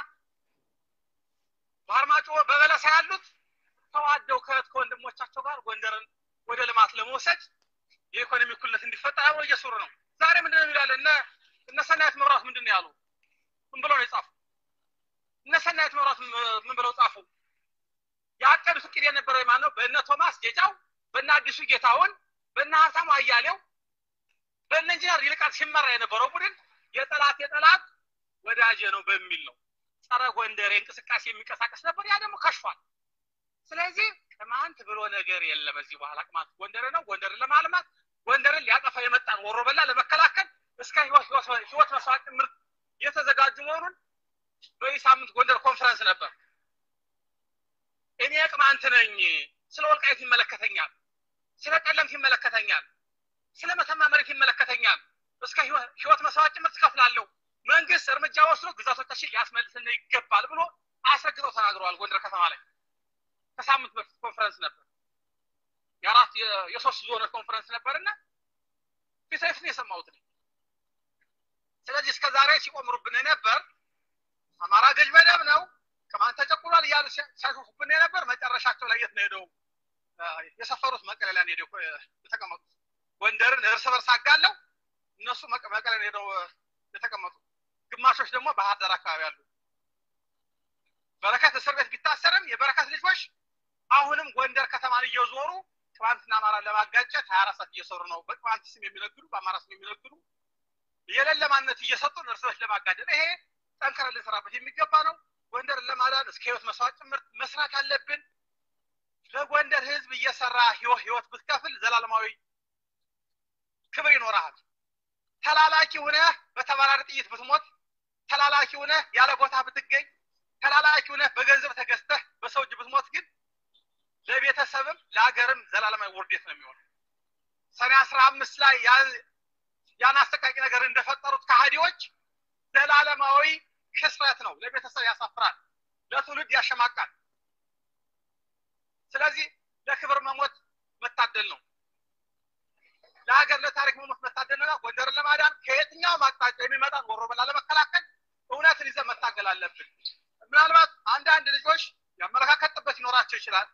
በአርማጮ በበለሳ ያሉት ተዋደው ከእህት ከወንድሞቻቸው ጋር ጎንደርን ወደ ልማት ለመውሰድ የኢኮኖሚ እኩልነት እንዲፈጠር አብረው እየሰሩ ነው። ዛሬ ምንድን ነው የሚላለ እነ እነ ሰናየት መብራት ምንድን ነው ያሉ? ምን ብለው ነው የጻፉ? እነ ሰናየት መብራት ምን ብለው ጻፉ? ያቀዱት እቅድ የነበረው የማን ነው? በእነ ቶማስ ጌጫው፣ በእነ አዲሱ ጌታውን፣ በእነ ሀብታሙ አያሌው፣ በእነ ኢንጂነር ይልቃል ሲመራ የነበረው ቡድን የጠላት የጠላት ወዳጄ ነው በሚል ነው ጸረ ጎንደሬ እንቅስቃሴ የሚንቀሳቀስ ነበር። ያ ደግሞ ከሽፏል። ስለዚህ ቅማንት ብሎ ነገር የለም። እዚህ በኋላ ቅማንት ጎንደር ነው። ጎንደርን ለማልማት ጎንደርን ሊያጠፋ የመጣን ወሮ በላ ለመከላከል እስከ ህይወት መስዋዕት ጭምር የተዘጋጁ መሆኑን በዚህ ሳምንት ጎንደር ኮንፈረንስ ነበር። እኔ ቅማንት ነኝ፣ ስለ ወልቃይት ይመለከተኛል፣ ስለ ቀለምት ይመለከተኛል፣ ስለ መተማ መሬት ይመለከተኛል፣ እስከ ህይወት መስዋዕት ጭምር ትከፍላለሁ። መንግስት እርምጃ ወስዶ ግዛቶቻችን ሊያስመልስልን ይገባል ብሎ አስረግጠው ተናግረዋል። ጎንደር ከተማ ላይ ከሳምንት በፊት ኮንፈረንስ ነበር። የአራት የሶስት ዞኖች ኮንፈረንስ ነበርና ፊት ለፊት ነው የሰማሁት። ስለዚህ እስከ ዛሬ ሲቆምሩብን ነበር። አማራ ገዥ መደብ ነው፣ ቅማንት ተጨቁሏል እያሉ ሲያሾፉብን ነበር። መጨረሻቸው ላይ የት ነው ሄደው የሰፈሩት? መቀሌ ላይ ሄደው የተቀመጡት። ጎንደርን እርስ በርስ አጋለው እነሱ መቀሌ ሄደው የተቀመጡ፣ ግማሾች ደግሞ ባህር ዳር አካባቢ አሉ። በረከት እስር ቤት ቢታሰርም የበረከት ልጆች አሁንም ጎንደር ከተማን እየዞሩ ቅማንትና አማራን ለማጋጨት ሀያ አራት ሰዓት እየሰሩ ነው። በቅማንት ስም የሚነግዱ በአማራ ስም የሚነግዱ የሌለ ማንነት እየሰጡን እርስ በርስ ለማጋደል ይሄ ጠንክረን ልንሰራበት የሚገባ ነው። ጎንደርን ለማዳን እስከ ህይወት መስዋዕት ጭምር መስራት አለብን። ለጎንደር ህዝብ እየሰራ ህይወት ብትከፍል ዘላለማዊ ክብር ይኖርሃል። ተላላኪ ሁነህ በተባራሪ ጥይት ብትሞት፣ ተላላኪ ሁነህ ያለ ቦታ ብትገኝ፣ ተላላኪ ሁነህ በገንዘብ ተገዝተህ በሰው እጅ ብትሞት ግን ለቤተሰብም ለሀገርም ዘላለማዊ ውርደት ነው የሚሆነው። ሰኔ አስራ አምስት ላይ ያን አሰቃቂ ነገር እንደፈጠሩት ከሃዲዎች ዘላለማዊ ክስረት ነው። ለቤተሰብ ያሳፍራል፣ ለትውልድ ያሸማቃል። ስለዚህ ለክብር መሞት መታደል ነው። ለሀገር ለታሪክ መሞት መታደል ነው። ጎንደርን ለማዳን ከየትኛውም አቅጣጫ የሚመጣን ወሮበላ ለመከላከል እውነትን ይዘን መታገል አለብን። ምናልባት አንዳንድ ልጆች የአመለካከት ጥበት ይኖራቸው ይችላል።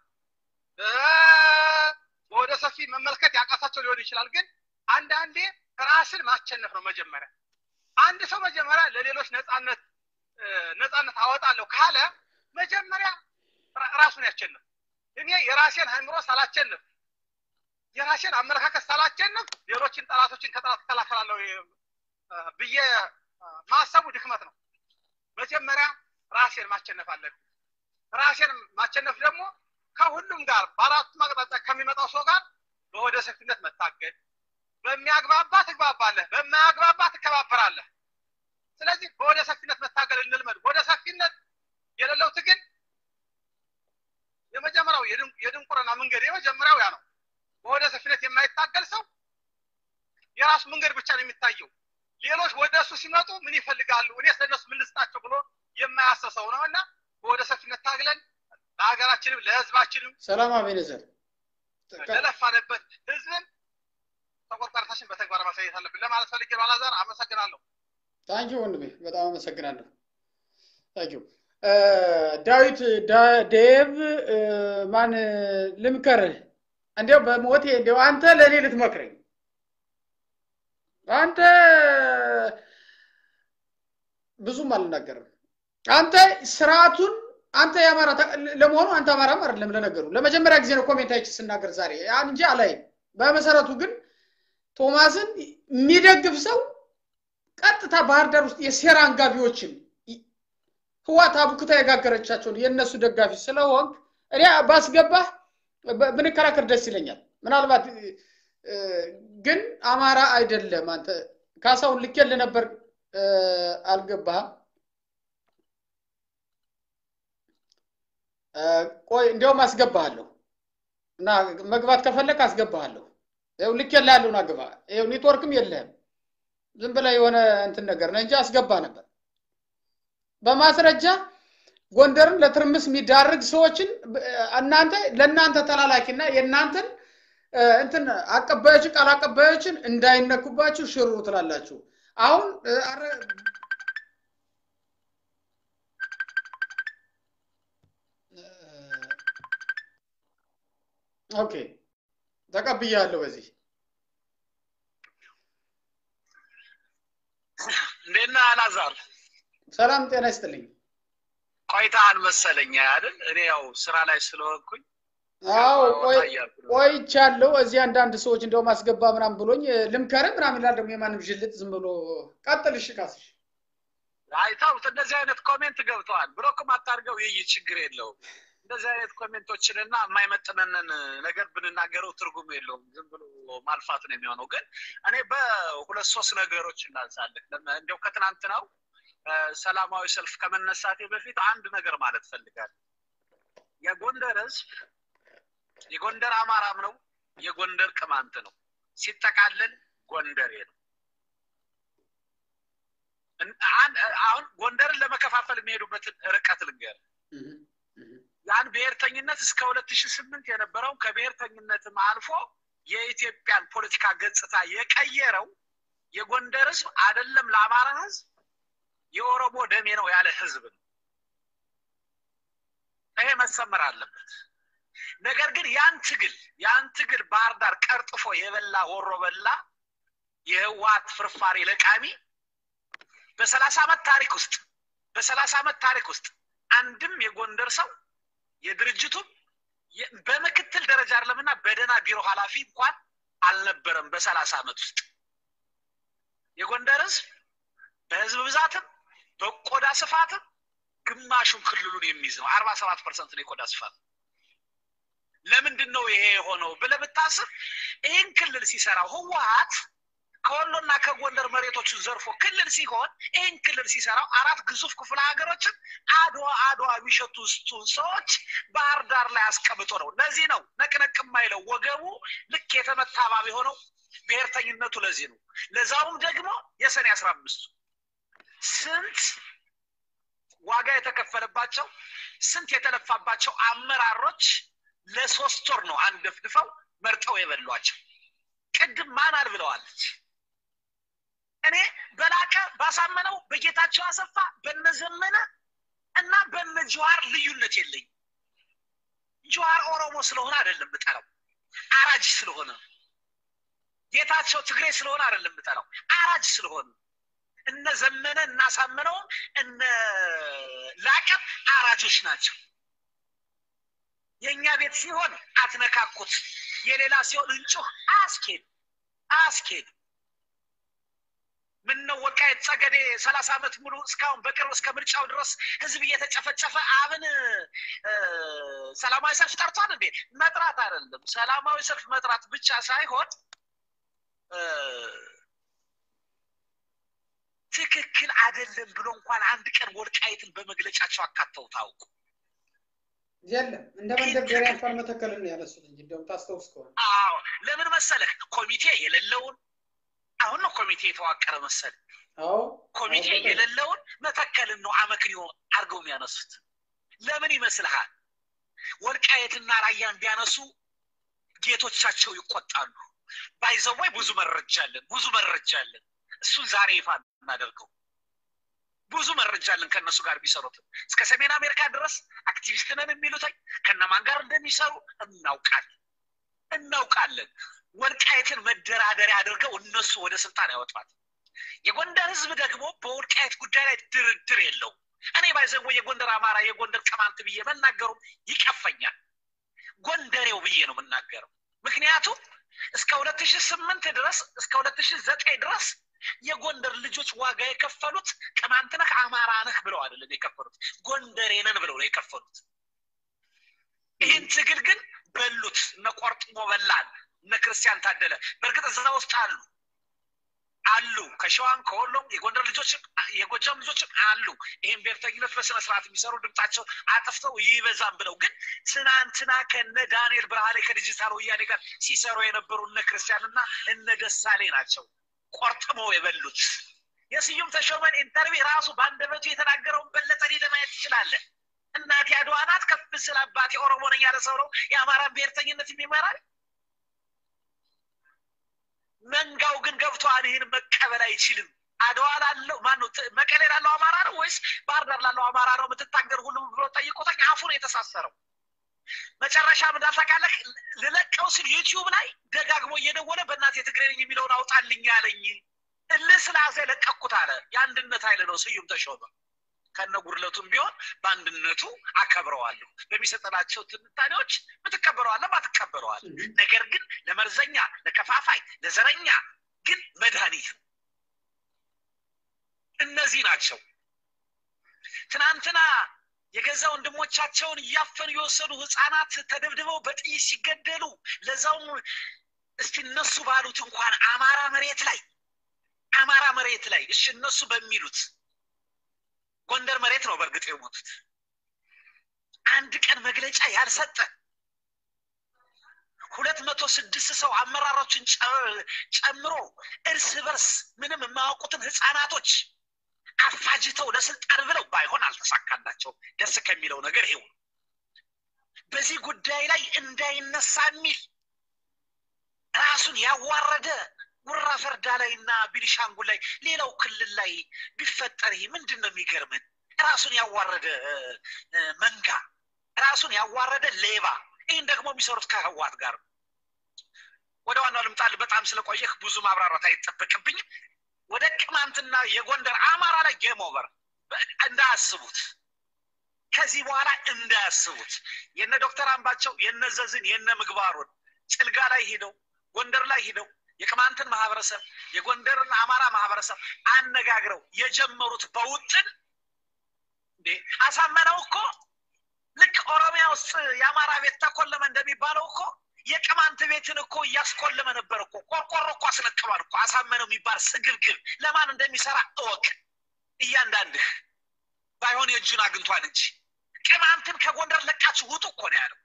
ወደ ሰፊ መመልከት ያቃታቸው ሊሆን ይችላል። ግን አንዳንዴ ራስን ማሸነፍ ነው መጀመሪያ። አንድ ሰው መጀመሪያ ለሌሎች ነፃነት ነፃነት አወጣለሁ ካለ መጀመሪያ ራሱን ያሸንፍ። እኔ የራሴን አእምሮ ሳላቸንፍ የራሴን አመለካከት ሳላቸንፍ ሌሎችን ጠላቶችን ከጠላት እከላከላለሁ ብዬ ማሰቡ ድክመት ነው። መጀመሪያ ራሴን ማሸነፍ አለብን። ራሴን ማሸነፍ ደግሞ ከሁሉም ጋር በአራቱም አቅጣጫ ከሚመጣው ሰው ጋር በወደ ሰፊነት መታገድ። በሚያግባባ ትግባባለህ፣ በማያግባባ ትከባበራለህ። ስለዚህ በወደ ሰፊነት መታገል እንልመድ። ወደ ሰፊነት የሌለው ትግል የመጀመሪያው የድንቁርና መንገድ የመጀመሪያው ያ ነው። በወደ ሰፊነት የማይታገል ሰው የራሱ መንገድ ብቻ ነው የሚታየው። ሌሎች ወደ እሱ ሲመጡ ምን ይፈልጋሉ፣ እኔ ስለነሱ ምን ልስጣቸው ብሎ የማያሰሰው ነው እና በወደ ሰፊነት ታግለን ለሀገራችንም ለህዝባችንም ሰላም አቤኔዘር ለለፋንበት ህዝብን ተቆርቋሪታችን በተግባር ማሳየት አለብን ለማለት ፈልጌ ባላዛር አመሰግናለሁ። ታንኪ ወንድሜ በጣም አመሰግናለሁ። ታንኪ ዳዊት ዴቭ ማን ልምከርህ? እንዲያው በሞቴ እንዲያው አንተ ለእኔ ልትመክረኝ አንተ ብዙም አልናገርም። አንተ ስርዓቱን አንተ የአማራ ለመሆኑ አንተ አማራም አይደለም። ለነገሩ ለመጀመሪያ ጊዜ ነው ኮሜንት አይቼ ስናገር ዛሬ ያን እንጂ አላይም። በመሰረቱ ግን ቶማስን የሚደግፍ ሰው ቀጥታ ባህር ዳር ውስጥ የሴራ አንጋቢዎችን ህዋት አቡክታ የጋገረቻቸውን የእነሱ ደጋፊ ስለሆንክ እኔ ባስገባህ ብንከራከር ደስ ይለኛል። ምናልባት ግን አማራ አይደለም አንተ ካሳውን ልኬልህ ነበር አልገባህም። ቆይ እንዲያውም አስገባሃለሁ እና መግባት ከፈለግ አስገባሃለሁ። ይኸው ልኬልሃለሁ ና ግባ። ይኸው ኔትወርክም የለህም ዝም ብለህ የሆነ እንትን ነገር ነው እንጂ አስገባ ነበር በማስረጃ ጎንደርን ለትርምስ የሚዳርግ ሰዎችን እናንተ ለእናንተ ተላላኪና የእናንተን እንትን አቀባዮችን ቃል አቀባዮችን እንዳይነኩባችሁ ሽሩ ትላላችሁ። አሁን ኦኬ ተቀብያለሁ። በዚህ እንዴት ነህ አላዛር? ሰላም ጤና ይስጥልኝ። ቆይተሃል መሰለኝ አይደል? እኔ ያው ስራ ላይ ስለሆንኩኝ አዎ ቆይቻለሁ። እዚህ አንዳንድ ሰዎች እንደውም አስገባ ምናምን ብሎኝ ልምከርህ ምናምን ይላል። ደግሞ የማንም ዥልጥ ዝም ብሎ ቀጥል። እሺ ካስሽ አይታውት እንደዚህ አይነት ኮሜንት ገብተዋል። ብሎክም አታርገው፣ ይህ ችግር የለውም። እንደዚህ አይነት ኮሜንቶችንና የማይመጥነንን ነገር ብንናገረው ትርጉም የለውም። ዝም ብሎ ማልፋት ነው የሚሆነው። ግን እኔ በሁለት ሶስት ነገሮች እናንሳለን። እንዲያው ከትናንትናው ሰላማዊ ሰልፍ ከመነሳቴ በፊት አንድ ነገር ማለት ፈልጋለሁ። የጎንደር ህዝብ የጎንደር አማራም ነው፣ የጎንደር ቅማንት ነው። ሲጠቃለል ጎንደሬ ነው። አሁን ጎንደርን ለመከፋፈል የሚሄዱበትን ርቀት ልንገር። ያን ብሔርተኝነት እስከ ሁለት ሺህ ስምንት የነበረው ከብሔርተኝነትም አልፎ የኢትዮጵያን ፖለቲካ ገጽታ የቀየረው የጎንደር ህዝብ አይደለም ለአማራ ህዝብ የኦሮሞ ደሜ ነው ያለ ህዝብ ነው። ይሄ መሰመር አለበት። ነገር ግን ያን ትግል ያን ትግል ባህር ዳር ቀርጥፎ የበላ ወሮ በላ የህወሓት ፍርፋሪ ለቃሚ በሰላሳ ዓመት ታሪክ ውስጥ በሰላሳ ዓመት ታሪክ ውስጥ አንድም የጎንደር ሰው የድርጅቱም በምክትል ደረጃ አይደለምና በደህና ቢሮ ኃላፊ እንኳን አልነበረም። በሰላሳ ዓመት ውስጥ የጎንደር ህዝብ በህዝብ ብዛትም በቆዳ ስፋትም ግማሹን ክልሉን የሚይዝ ነው። አርባ ሰባት ፐርሰንት ነው የቆዳ ስፋት። ለምንድን ነው ይሄ የሆነው ብለህ ብታስብ ይህን ክልል ሲሰራው ህወሀት ከወሎና ከጎንደር መሬቶችን ዘርፎ ክልል ሲሆን ይህን ክልል ሲሰራው አራት ግዙፍ ክፍለ ሀገሮችን አድዋ አድዋ የሚሸቱ ስቱን ሰዎች ባህር ዳር ላይ አስቀምጦ ነው። ለዚህ ነው ነቅነቅ የማይለው ወገቡ ልክ የተመታ እባብ የሆነው ብሔርተኝነቱ ለዚህ ነው። ለዛውም ደግሞ የሰኔ አስራ አምስቱ ስንት ዋጋ የተከፈለባቸው ስንት የተለፋባቸው አመራሮች ለሶስት ወር ነው አንደፍድፈው መርጠው የበሏቸው። ቅድም ማናል ብለዋለች። እኔ በላቀ ባሳመነው በጌታቸው አሰፋ በነዘመነ እና በነ ጀዋር ልዩነት የለኝ። ጀዋር ኦሮሞ ስለሆነ አይደለም የምጠላው፣ አራጅ ስለሆነ ጌታቸው ትግሬ ስለሆነ አይደለም የምጠላው፣ አራጅ ስለሆነ እነ ዘመነ እናሳምነውም እነ ላቀም አራጆች ናቸው። የእኛ ቤት ሲሆን አትነካኩት፣ የሌላ ሲሆን እንጩህ አያስኬድ አያስኬድ። ምነው ወልቃይት ጠገዴ ሰላሳ ዓመት ሙሉ እስካሁን በቅርብ እስከ ምርጫው ድረስ ህዝብ እየተጨፈጨፈ አብን ሰላማዊ ሰልፍ ጠርቷል እንዴ? መጥራት አይደለም ሰላማዊ ሰልፍ መጥራት ብቻ ሳይሆን ትክክል አይደለም ብሎ እንኳን አንድ ቀን ወልቃይትን በመግለጫቸው አካተው ታውቁ የለም እንደ መንደርደሪያ እንኳን መተከልን ያነሱት እንጂ እንደውም ታስታውስ ከሆነ አዎ ለምን መሰለህ ኮሚቴ የሌለውን አሁን ነው ኮሚቴ የተዋቀረ መሰል አዎ ኮሚቴ የሌለውን መተከልን ነው አመክንዮ አድርገው የሚያነሱት ለምን ይመስልሃል ወልቃየትና ራያን ቢያነሱ ጌቶቻቸው ይቆጣሉ ባይዘዋይ ብዙ መረጃ አለን ብዙ መረጃ አለን እሱን ዛሬ ይፋ እናደርገው ብዙ መረጃ አለን ከእነሱ ጋር ቢሰሩትም እስከ ሰሜን አሜሪካ ድረስ አክቲቪስት ነን የሚሉትኝ ከነማን ጋር እንደሚሰሩ እናውቃለን እናውቃለን ወልቃየትን መደራደሪያ አድርገው እነሱ ወደ ስልጣን ያወጧል የጎንደር ህዝብ ደግሞ በወልቃየት ጉዳይ ላይ ድርድር የለው እኔ ባይዘወ የጎንደር አማራ የጎንደር ቅማንት ብዬ መናገሩ ይቀፈኛል ጎንደሬው ብዬ ነው የምናገረው ምክንያቱም እስከ ሁለት ሺህ ስምንት ድረስ እስከ ሁለት ሺህ ዘጠኝ ድረስ የጎንደር ልጆች ዋጋ የከፈሉት ቅማንት ነህ አማራ ነህ ብለው አይደለም የከፈሉት ጎንደሬ ነን ብለው ነው የከፈሉት ይህን ትግል ግን በሉት እነ ቆርጥሞ በላን እነ ክርስቲያን ታደለ በእርግጥ እዛ ውስጥ አሉ አሉ ከሸዋም ከወሎም የጎንደር ልጆችም የጎጃም ልጆችም አሉ ይህን ብሔርተኝነት በስነ ስርዓት የሚሰሩ ድምጣቸው አጥፍተው ይበዛም ብለው ግን ትናንትና ከነ ዳንኤል ብርሃኔ ከዲጂታል ወያኔ ጋር ሲሰሩ የነበሩ እነ ክርስቲያንና እነ ደሳሌ ናቸው ቆርጥመው የበሉት የስዩም ተሾመን ኢንተርቪው ራሱ በአንደበቱ የተናገረውን በለጠ ለማየት ትችላለህ እናቴ አድዋ ናት ከፍ ስለ አባቴ ኦሮሞ ነኝ ያለ ሰው ነው የአማራን ብሔርተኝነት የሚመራል መንጋው ግን ገብቷን ይህን መቀበል አይችልም አድዋ ላለው ማነው መቀሌ ላለው አማራ ነው ወይስ ባህር ዳር ላለው አማራ ነው የምትታገር ሁሉም ብሎ ጠይቆታኝ አፉ ነው የተሳሰረው መጨረሻ ምን ታውቃለህ ልለቀው ሲል ዩቲዩብ ላይ ደጋግሞ እየደወለ በእናት የትግሬ ነኝ የሚለውን አውጣልኝ አለኝ እልህ ስላዘ ለቀኩት አለ የአንድነት ኃይል ነው ስዩም ተሾመ ከነ ጉድለቱም ቢሆን በአንድነቱ አከብረዋለሁ በሚሰጠናቸው ትንታኔዎች ምትቀበለዋለ ማትቀበለዋል ነገር ግን ለመርዘኛ ለከፋፋይ ለዘረኛ ግን መድኃኒት ነው እነዚህ ናቸው ትናንትና የገዛ ወንድሞቻቸውን እያፈኑ የወሰዱ ህፃናት ተደብድበው በጥይት ሲገደሉ ለዛውም እስቲ እነሱ ባሉት እንኳን አማራ መሬት ላይ አማራ መሬት ላይ እሺ እነሱ በሚሉት ጎንደር መሬት ነው በእርግጥ የሞቱት አንድ ቀን መግለጫ ያልሰጠ ሁለት መቶ ስድስት ሰው አመራሮችን ጨምሮ እርስ በርስ ምንም የማያውቁትን ህፃናቶች አፋጅተው ለስልጣን ብለው ባይሆን አልተሳካላቸው ደስ ከሚለው ነገር ይሄው በዚህ ጉዳይ ላይ እንዳይነሳ የሚል ራሱን ያዋረደ ጉራ ፈርዳ ላይ እና ቢኒሻንጉል ላይ ሌላው ክልል ላይ ቢፈጠር ይህ ምንድን ነው የሚገርምን ራሱን ያዋረደ መንጋ ራሱን ያዋረደ ሌባ ይህን ደግሞ የሚሰሩት ከህዋት ጋር ወደ ዋናው ልምጣል በጣም ስለቆየህ ብዙ ማብራራት አይጠበቅብኝም ወደ ቅማንትና የጎንደር አማራ ላይ ጌም ኦቨር እንዳያስቡት ከዚህ በኋላ እንዳያስቡት የነ ዶክተር አምባቸው የነ ዘዝን የነ ምግባሩን ጭልጋ ላይ ሂደው ጎንደር ላይ ሂደው የቅማንትን ማህበረሰብ የጎንደርን አማራ ማህበረሰብ አነጋግረው የጀመሩት በውጥን እንዴ አሳመነው እኮ ልክ ኦሮሚያ ውስጥ የአማራ ቤት ተኮለመ እንደሚባለው እኮ የቅማንት ቤትን እኮ እያስኮለመ ነበር እኮ ቆርቆሮ እኮ አስለቅሏል እኮ አሳመነው የሚባል ስግብግብ ለማን እንደሚሰራ እወቅ እያንዳንድህ ባይሆን የእጁን አግኝቷል እንጂ ቅማንትን ከጎንደር ለቃችሁ ውጡ እኮ ነው ያለው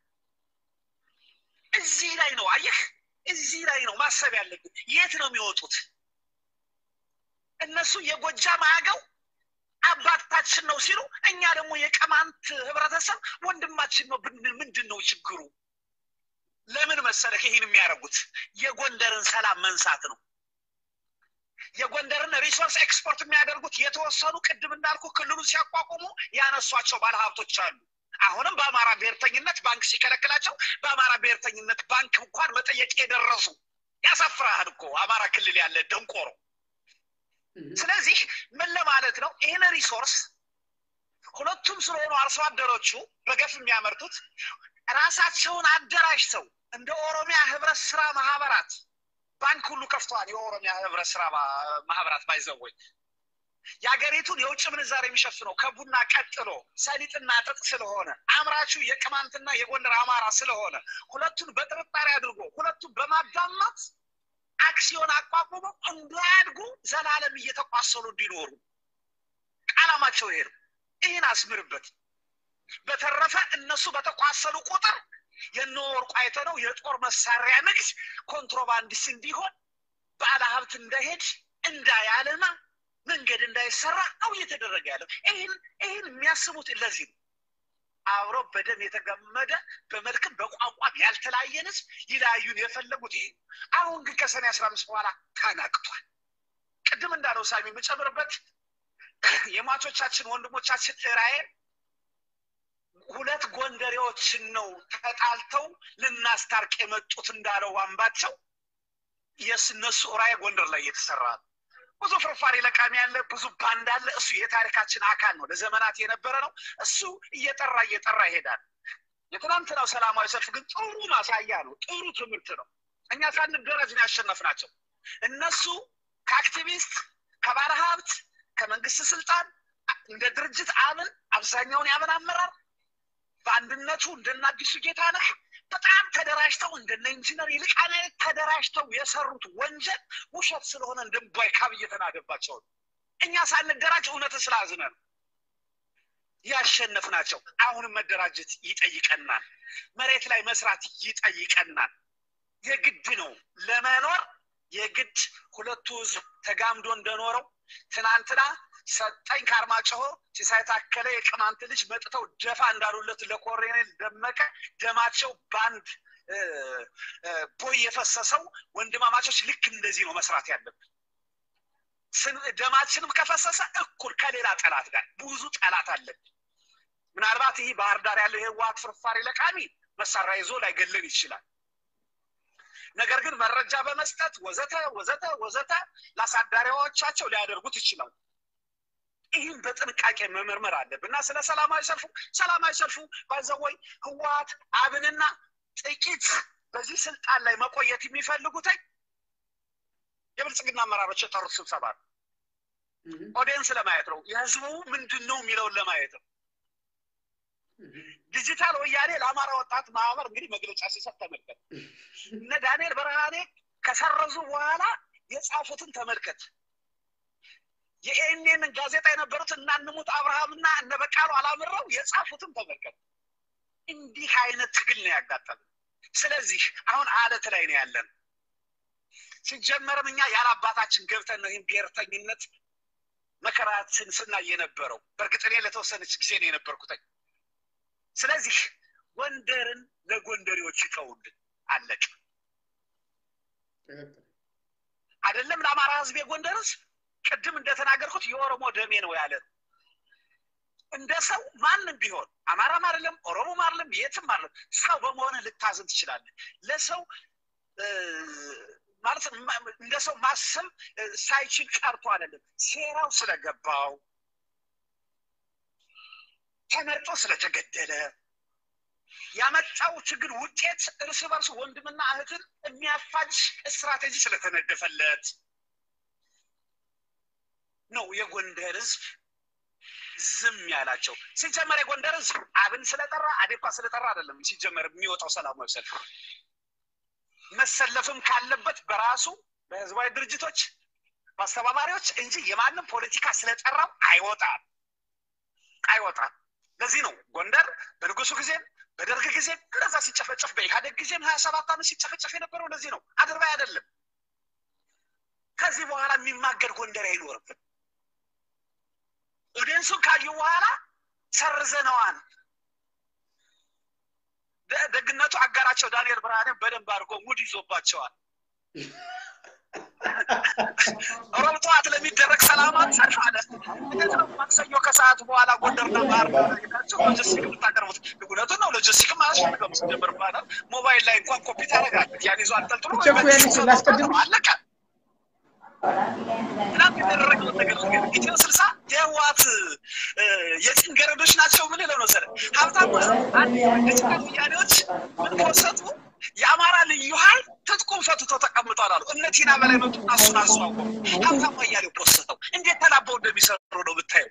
እዚህ ላይ ነው አየህ እዚህ ላይ ነው ማሰብ ያለብን የት ነው የሚወጡት እነሱ የጎጃም አገው አባታችን ነው ሲሉ እኛ ደግሞ የቅማንት ህብረተሰብ ወንድማችን ነው ብንል ምንድን ነው ችግሩ ለምን መሰለህ ይህን የሚያደርጉት የጎንደርን ሰላም መንሳት ነው የጎንደርን ሪሶርስ ኤክስፖርት የሚያደርጉት የተወሰኑ ቅድም እንዳልኩ ክልሉን ሲያቋቁሙ ያነሷቸው ባለሀብቶች አሉ አሁንም በአማራ ብሔርተኝነት ባንክ ሲከለክላቸው በአማራ ብሔርተኝነት ባንክ እንኳን መጠየቅ የደረሱ ያሳፍራሃል እኮ አማራ ክልል ያለ ደንቆሮ ስለዚህ ምን ለማለት ነው ይህን ሪሶርስ ሁለቱም ስለሆኑ አርሶ አደሮቹ በገፍ የሚያመርቱት ራሳቸውን አደራጅተው እንደ ኦሮሚያ ህብረት ስራ ማህበራት ባንክ ሁሉ ከፍተዋል የኦሮሚያ ህብረት ስራ ማህበራት ባይዘወይ የሀገሪቱን የውጭ ምንዛሬ የሚሸፍነው ከቡና ቀጥሎ ሰሊጥና ጥጥ ስለሆነ አምራቹ የቅማንትና የጎንደር አማራ ስለሆነ ሁለቱን በጥርጣሬ አድርጎ ሁለቱን በማዳማት አክሲዮን አቋቁመው እንዳያድጉ ዘላለም እየተቋሰሉ እንዲኖሩ አላማቸው ይሄ ነው ይህን አስምርበት በተረፈ እነሱ በተቋሰሉ ቁጥር የነወርቁ አይተነው የጦር መሳሪያ ንግድ ኮንትሮባንዲስ እንዲሆን ባለ ሀብት እንዳይሄድ እንዳያለማ መንገድ እንዳይሰራ ነው እየተደረገ ያለው ይህን ይህን የሚያስቡት ለዚህ ነው አብሮ በደም የተገመደ በመልክም በቋንቋም ያልተለያየን ህዝብ ይለያዩን የፈለጉት ይሄ አሁን ግን ከሰኔ አስራ አምስት በኋላ ተናቅቷል ቅድም እንዳለው ሳሚ የምጨምርበት የሟቾቻችን ወንድሞቻችን ራይን ሁለት ጎንደሬዎችን ነው ተጣልተው ልናስታርቅ የመጡት እንዳለው ዋንባቸው የስነሱ ራይ ጎንደር ላይ እየተሰራ ነው ብዙ ፍርፋሪ ለቃሚ ያለ ብዙ ባንድ አለ እሱ የታሪካችን አካል ነው ለዘመናት የነበረ ነው እሱ እየጠራ እየጠራ ይሄዳል የትናንትናው ሰላማዊ ሰልፍ ግን ጥሩ ማሳያ ነው ጥሩ ትምህርት ነው እኛ ሳንደረጅ ነው ያሸነፍናቸው እነሱ ከአክቲቪስት ከባለ ሀብት ከመንግስት ስልጣን እንደ ድርጅት አምን አብዛኛውን ያምን አመራር በአንድነቱ እንደነ አዲሱ ጌታነህ በጣም ተደራጅተው እንደነ ኢንጂነር ይልቃነ ተደራጅተው የሰሩት ወንጀል ውሸት ስለሆነ እንደንቧይ ካብ እየተናገባቸው ነው እኛ ሳንደራጅ እውነትን ስላዝነ ነው ያሸነፍ ናቸው አሁንም መደራጀት ይጠይቀናል መሬት ላይ መስራት ይጠይቀናል የግድ ነው ለመኖር የግድ ሁለቱ ህዝብ ተጋምዶ እንደኖረው ትናንትና ሰጠኝ ከአርማጭሆ ሲሳይ ታከለ የቅማንት ልጅ መጥተው ደፋ እንዳሉለት ለኮሎኔል ደመቀ ደማቸው በአንድ ቦይ የፈሰሰው ወንድማማቾች ልክ እንደዚህ ነው መስራት ያለብን ደማችንም ከፈሰሰ እኩል ከሌላ ጠላት ጋር ብዙ ጠላት አለብን ምናልባት ይህ ባህር ዳር ያለው የህወሀት ፍርፋሪ ለቃሚ መሳሪያ ይዞ ላይገለን ይችላል ነገር ግን መረጃ በመስጠት ወዘተ ወዘተ ወዘተ ለአሳዳሪዎቻቸው ሊያደርጉት ይችላሉ ይህን በጥንቃቄ መመርመር አለብን እና ስለ ሰላማዊ ሰልፉ ሰላማዊ ሰልፉ ባይዘወይ ህወሀት አብንና ጥቂት በዚህ ስልጣን ላይ መቆየት የሚፈልጉትኝ የብልጽግና አመራሮች የጠሩት ስብሰባ ነው ኦዲየንስ ለማየት ነው የህዝቡ ምንድን ነው የሚለውን ለማየት ነው ዲጂታል ወያኔ ለአማራ ወጣት ማህበር እንግዲህ መግለጫ ሲሰጥ ተመልከት እነ ዳንኤል ብርሃኔ ከሰረዙ በኋላ የጻፉትን ተመልከት የኤንኤንን ጋዜጣ የነበሩት እናንሙት አብርሃምና እነ በቃሉ አላምረው የጻፉትን ተመልከት እንዲህ አይነት ትግል ነው ያጋጠመ ስለዚህ አሁን አለት ላይ ነው ያለን ሲጀመርም እኛ ያለ አባታችን ገብተን ነው ይህን ብሔርተኝነት መከራትን ስናይ የነበረው በእርግጥ እኔ ለተወሰነች ጊዜ ነው የነበርኩትኝ ስለዚህ ጎንደርን ለጎንደሬዎች ይተውልን አለቅ አይደለም ለአማራ ህዝብ የጎንደር ህዝብ ቅድም እንደተናገርኩት የኦሮሞ ደሜ ነው ያለ ነው እንደ ሰው ማንም ቢሆን አማራም አይደለም ኦሮሞም አይደለም የትም አይደለም ሰው በመሆነ ልታዝን ትችላለህ ለሰው ማለት እንደ ሰው ማሰብ ሳይችል ቀርቶ አይደለም ሴራው ስለገባው ተመርጦ ስለተገደለ ያመጣው ችግር ውጤት እርስ በርስ ወንድምና እህትን የሚያፋጅ ስትራቴጂ ስለተነደፈለት ነው የጎንደር ህዝብ ዝም ያላቸው። ሲጀመር የጎንደር ህዝብ አብን ስለጠራ አዴፓ ስለጠራ አይደለም ሲጀመር የሚወጣው ሰላማዊ ሰልፍ መሰለፍም ካለበት በራሱ በህዝባዊ ድርጅቶች በአስተባባሪዎች እንጂ የማንም ፖለቲካ ስለጠራው አይወጣም አይወጣም። ለዚህ ነው ጎንደር በንጉሱ ጊዜም በደርግ ጊዜም እንደዛ ሲጨፈጨፍ በኢህአዴግ ጊዜም ሀያ ሰባት ዓመት ሲጨፈጨፍ የነበረው ለዚህ ነው። አድርባይ አይደለም። ከዚህ በኋላ የሚማገድ ጎንደር አይኖርም። ኦዲየንሱን ካዩ በኋላ ሰርዘነዋል። ደግነቱ አጋራቸው ዳንኤል ብርሃኔ በደንብ አድርጎ ሙድ ይዞባቸዋል። ሮብ ጠዋት ለሚደረግ ሰላማዊ ሰልፍ አለ። እንዴት ነው ማክሰኞ ከሰዓት በኋላ ጎንደርና ባህር ዳር ሄዳችሁ ሎጂስቲክ የምታቀርቡት? እውነቱን ነው። ሎጂስቲክም አያስፈልገውም። ሲጀምር ባናል ሞባይል ላይ እንኳን ኮፒ ታደርጋለህ። ያን ይዞ አንጠልጥሎ ላስቀድም አለቀ። ትናንት የተደረገውን ነገር ግን ኢትዮ ስልሳ የህወሓት የጭን ገረዶች ናቸው ምን ለው መሰለህ ሀብታሙ አንድ የጭቃ ወያኔዎች ምን ከወሰጡ የአማራ ልዩ ኃይል ትጥቁም ፈትቶ ተቀምጧል አሉ። እነ ቲና በላይ መጡና እሱን አዘዋወሩ። ሀብታሙ አያሌው ፖስተው እንዴት ተላበው እንደሚሰሩ ነው ብታየው።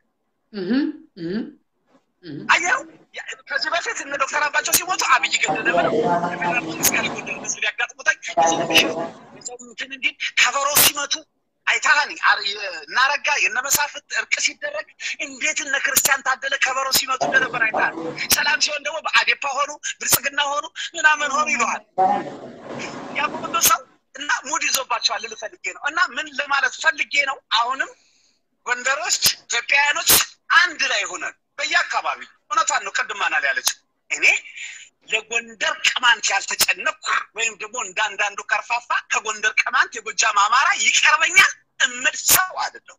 አየው ከዚህ በፊት እነ ዶክተር አምባቸው ሲሞቱ አብይ ገደለ ብለው የፌዴራል መንግስት ጋር ጎንደር ህዝብ ሊያጋጥሙታኝ እንትን እንዲል ከበሮ ሲመቱ አይታኒ እናረጋ የነ መሳፍንት እርቅ ሲደረግ እንዴት እነ ክርስቲያን ታደለ ከበሮ ሲመቱ እንደነበር አይታል። ሰላም ሲሆን ደግሞ በአዴፓ ሆኑ ብልጽግና ሆኑ ምናምን ሆኑ ይለዋል። ያ ሁሉ ሰው እና ሙድ ይዞባቸዋል ልል ፈልጌ ነው። እና ምን ለማለት ፈልጌ ነው፣ አሁንም ጎንደሮች ኢትዮጵያውያኖች አንድ ላይ ሆነን በየአካባቢ እውነቷን ነው። ቅድም ማናል ያለችው እኔ ለጎንደር ቅማንት ያልተጨነቅኩ ወይም ደግሞ እንዳንዳንዱ ከርፋፋ ከጎንደር ቅማንት የጎጃም አማራ ይቀርበኛል እምል ሰው አይደለሁ።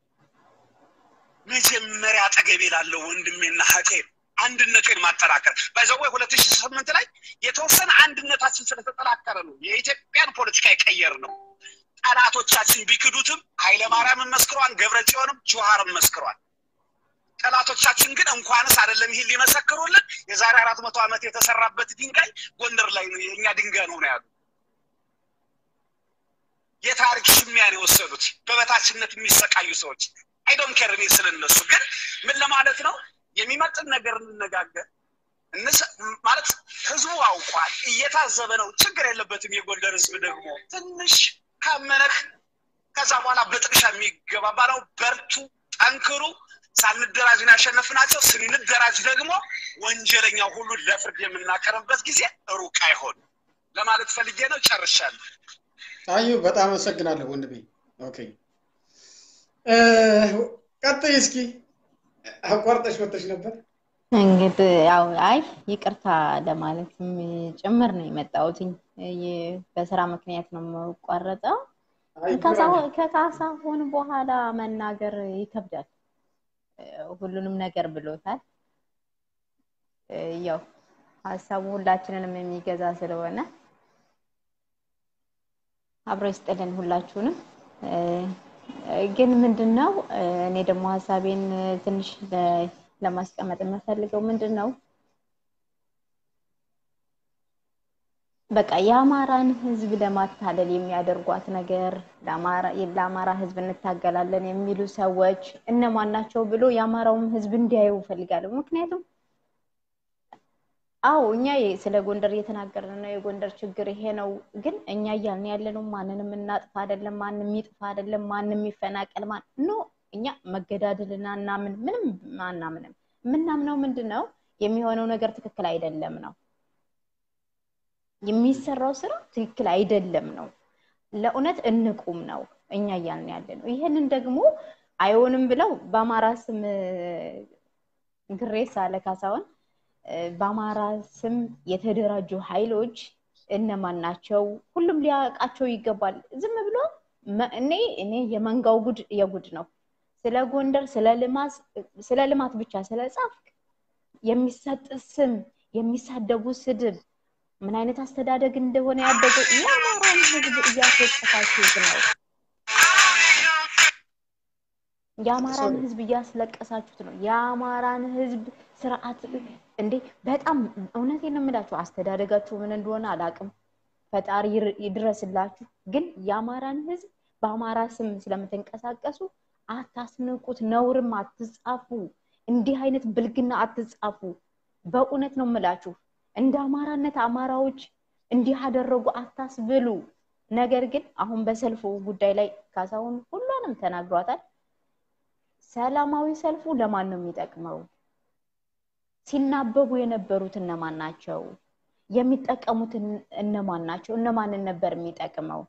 መጀመሪያ አጠገቤ ላለው ወንድሜና እህቴ አንድነቴን ማጠናከር ባይዘዌ ሁለት ሺህ ስምንት ላይ የተወሰነ አንድነታችን ስለተጠናከረ ነው የኢትዮጵያን ፖለቲካ የቀየር ነው። ጠላቶቻችን ቢክዱትም ኃይለማርያምን መስክሯል፣ ገብረ ጽዮንም ጆሃርም መስክሯል። ጠላቶቻችን ግን እንኳንስ አይደለም ይህን ሊመሰክሩልን የዛሬ አራት መቶ ዓመት የተሰራበት ድንጋይ ጎንደር ላይ ነው የእኛ ድንጋይ ነው ነው ያሉ። የታሪክ ሽሚያን የወሰዱት በበታችነት የሚሰቃዩ ሰዎች አይዶን ኬር እኔ ስለነሱ ግን ምን ለማለት ነው የሚመጥን ነገር እንነጋገር ማለት ህዝቡ አውቋል፣ እየታዘበ ነው። ችግር የለበትም። የጎንደር ህዝብ ደግሞ ትንሽ ካመነህ ከዛ በኋላ በጥቅሻ የሚገባባ ነው። በርቱ፣ ጠንክሩ። ሳንደራጅ ነው ያሸነፍናቸው። ስንደራጅ ደግሞ ወንጀለኛው ሁሉ ለፍርድ የምናቀርብበት ጊዜ ሩቅ አይሆን ለማለት ፈልጌ ነው። ጨርሻለሁ። አዩ በጣም አመሰግናለሁ ወንድሜ። ኦኬ ቀጥይ እስኪ። አቋርጠሽ ወጥተሽ ነበር። እንግዲህ ያው አይ ይቅርታ ለማለትም ጭምር ነው የመጣሁትኝ። በስራ ምክንያት ነው የምቋረጠው። ከካሳሁን በኋላ መናገር ይከብዳል። ሁሉንም ነገር ብሎታል። ያው ሀሳቡ ሁላችንንም የሚገዛ ስለሆነ አብሮ ይስጥልን ሁላችሁንም። ግን ምንድን ነው እኔ ደግሞ ሀሳቤን ትንሽ ለማስቀመጥ የምፈልገው ምንድን ነው በቃ የአማራን ህዝብ ለማታለል የሚያደርጓት ነገር ለአማራ ህዝብ እንታገላለን የሚሉ ሰዎች እነማን ናቸው ብሎ የአማራውም ህዝብ እንዲያዩ እፈልጋለሁ። ምክንያቱም አዎ እኛ ስለ ጎንደር እየተናገርን ነው። የጎንደር ችግር ይሄ ነው። ግን እኛ እያልን ያለነው ማንንም እናጥፋ አይደለም፣ ማንም ይጥፋ አይደለም፣ ማንም ይፈናቀል ማን ኖ እኛ መገዳደልና እናምን ምንም አናምንም። የምናምነው ምንድን ነው የሚሆነው ነገር ትክክል አይደለም ነው የሚሰራው ስራ ትክክል አይደለም ነው። ለእውነት እንቁም ነው እኛ እያልን ያለ ነው። ይህንን ደግሞ አይሆንም ብለው በአማራ ስም ግሬስ አለ ካሳሁን በአማራ ስም የተደራጁ ኃይሎች እነማን ናቸው? ሁሉም ሊያውቃቸው ይገባል። ዝም ብሎ እኔ እኔ የመንጋው ጉድ የጉድ ነው። ስለ ጎንደር ስለ ልማት ብቻ ስለ ጻፍክ የሚሰጥ ስም የሚሳደቡ ስድብ ምን አይነት አስተዳደግ እንደሆነ ያደገው የአማራን ህዝብ እያስወቀሳችሁት ነው። የአማራን ህዝብ እያስለቀሳችሁት ነው። የአማራን ህዝብ ስርዓት እንዴ በጣም እውነቴን ነው የምላችሁ። አስተዳደጋችሁ ምን እንደሆነ አላውቅም። ፈጣሪ ይድረስላችሁ። ግን የአማራን ህዝብ በአማራ ስም ስለምትንቀሳቀሱ አታስንቁት፣ ነውርም አትጻፉ። እንዲህ አይነት ብልግና አትጻፉ። በእውነት ነው የምላችሁ። እንደ አማራነት አማራዎች እንዲህ አደረጉ አታስብሉ። ነገር ግን አሁን በሰልፉ ጉዳይ ላይ ካሳሁን ሁሉንም ተናግሯታል። ሰላማዊ ሰልፉ ለማን ነው የሚጠቅመው? ሲናበቡ የነበሩት እነማን ናቸው? የሚጠቀሙት እነማን ናቸው? እነማንን ነበር የሚጠቅመው?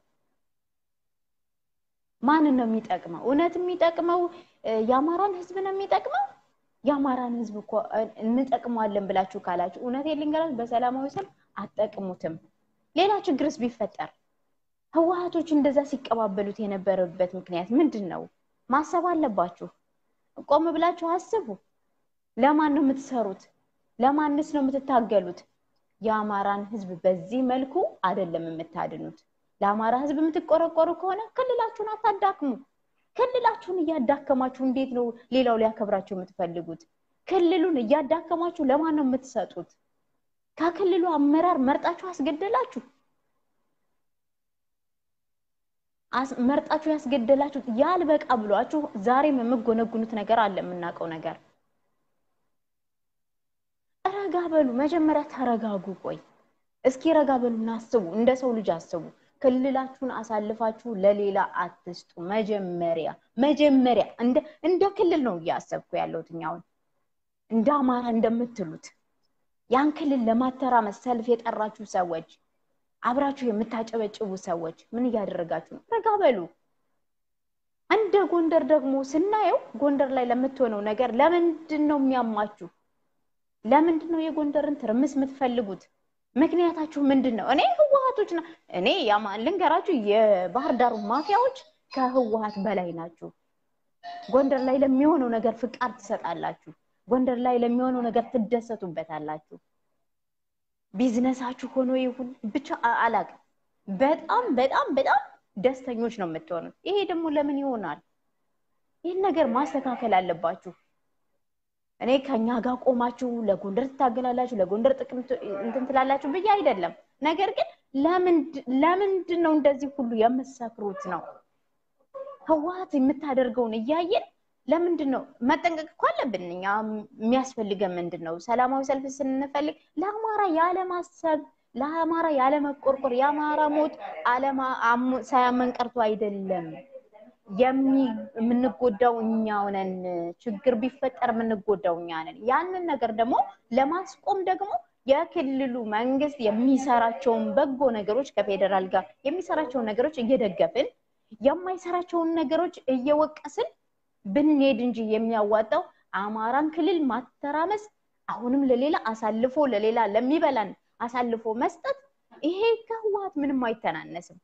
ማንን ነው የሚጠቅመው? እውነት የሚጠቅመው የአማራን ህዝብ ነው የሚጠቅመው? የአማራን ህዝብ እኮ እንጠቅመዋለን ብላችሁ ካላችሁ እውነት ልንገራችሁ፣ በሰላማዊ ሰልፍ አትጠቅሙትም። ሌላ ችግርስ ቢፈጠር ህወሀቶች እንደዛ ሲቀባበሉት የነበረበት ምክንያት ምንድን ነው? ማሰብ አለባችሁ። ቆም ብላችሁ አስቡ። ለማን ነው የምትሰሩት? ለማንስ ነው የምትታገሉት? የአማራን ህዝብ በዚህ መልኩ አይደለም የምታድኑት። ለአማራ ህዝብ የምትቆረቆሩ ከሆነ ክልላችሁን አታዳክሙ። ክልላችሁን እያዳከማችሁ እንዴት ነው ሌላው ሊያከብራችሁ የምትፈልጉት? ክልሉን እያዳከማችሁ ለማን ነው የምትሰጡት? ከክልሉ አመራር መርጣችሁ አስገደላችሁ። መርጣችሁ ያስገደላችሁት ያልበቃ ብሏችሁ ዛሬም የምጎነጉኑት ነገር አለ፣ የምናውቀው ነገር። ረጋ በሉ፣ መጀመሪያ ተረጋጉ። ቆይ እስኪ ረጋ በሉና አስቡ፣ እንደ ሰው ልጅ አስቡ። ክልላችሁን አሳልፋችሁ ለሌላ አትስጡ። መጀመሪያ መጀመሪያ እንደ እንደ ክልል ነው እያሰብኩ ያለሁት እኛውን እንደ አማራ እንደምትሉት ያን ክልል ለማተራመስ ሰልፍ የጠራችሁ ሰዎች አብራችሁ የምታጨበጭቡ ሰዎች ምን እያደረጋችሁ ነው? ረጋ በሉ። እንደ ጎንደር ደግሞ ስናየው ጎንደር ላይ ለምትሆነው ነገር ለምንድን ነው የሚያማችሁ? ለምንድን ነው የጎንደርን ትርምስ የምትፈልጉት? ምክንያታችሁ ምንድን ነው? እኔ ህወሀቶች ና እኔ ያማን ልንገራችሁ፣ የባህር ዳሩ ማፊያዎች ከህወሀት በላይ ናችሁ። ጎንደር ላይ ለሚሆነው ነገር ፍቃድ ትሰጣላችሁ። ጎንደር ላይ ለሚሆነው ነገር ትደሰቱበታላችሁ። ቢዝነሳችሁ ሆኖ ይሁን ብቻ አላውቅም። በጣም በጣም በጣም ደስተኞች ነው የምትሆኑት። ይሄ ደግሞ ለምን ይሆናል? ይህን ነገር ማስተካከል አለባችሁ። እኔ ከኛ ጋር ቆማችሁ ለጎንደር ትታገላላችሁ፣ ለጎንደር ጥቅም እንትን ትላላችሁ ብዬ አይደለም። ነገር ግን ለምንድን ነው እንደዚህ ሁሉ የምትሰክሩት ነው? ህወሀት የምታደርገውን እያየን ለምንድን ነው መጠንቀቅ እኮ አለብን። እኛ የሚያስፈልገን ምንድን ነው? ሰላማዊ ሰልፍ ስንፈልግ ለአማራ ያለማሰብ፣ ለአማራ ያለመቆርቆር፣ የአማራ ሞት ሳያመን ቀርቶ አይደለም። የምንጎዳው እኛው ነን። ችግር ቢፈጠር የምንጎዳው እኛ ነን። ያንን ነገር ደግሞ ለማስቆም ደግሞ የክልሉ መንግስት የሚሰራቸውን በጎ ነገሮች ከፌዴራል ጋር የሚሰራቸውን ነገሮች እየደገፍን የማይሰራቸውን ነገሮች እየወቀስን ብንሄድ እንጂ የሚያዋጣው አማራን ክልል ማተራመስ፣ አሁንም ለሌላ አሳልፎ ለሌላ ለሚበላን አሳልፎ መስጠት፣ ይሄ ከህወሀት ምንም አይተናነስም።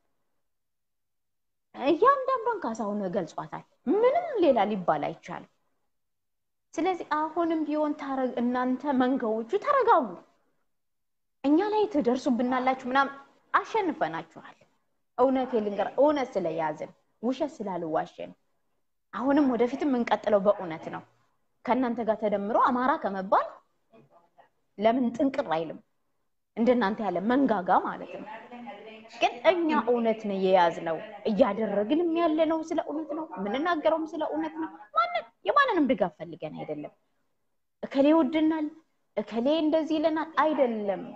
እያንዳንዷን ካሳሁን ገልጿታል። ምንም ሌላ ሊባል አይቻልም። ስለዚህ አሁንም ቢሆን እናንተ መንጋዎቹ ተረጋጉ። እኛ ላይ ትደርሱብናላችሁ ምናምን አሸንፈናችኋል። እውነት ልንገር፣ እውነት ስለያዝን ውሸት ስላልዋሸን አሁንም ወደፊትም የምንቀጥለው በእውነት ነው። ከእናንተ ጋር ተደምሮ አማራ ከመባል ለምን ጥንቅር አይልም? እንደናንተ ያለ መንጋጋ ማለት ነው። ግን እኛ እውነት ነው የያዝነው፣ እያደረግንም ያለ ነው ስለ እውነት ነው፣ የምንናገረውም ስለ እውነት ነው። ማንን የማንንም ድጋፍ ፈልገን አይደለም። እከሌ ይወድናል፣ እከሌ እንደዚህ ይለናል አይደለም።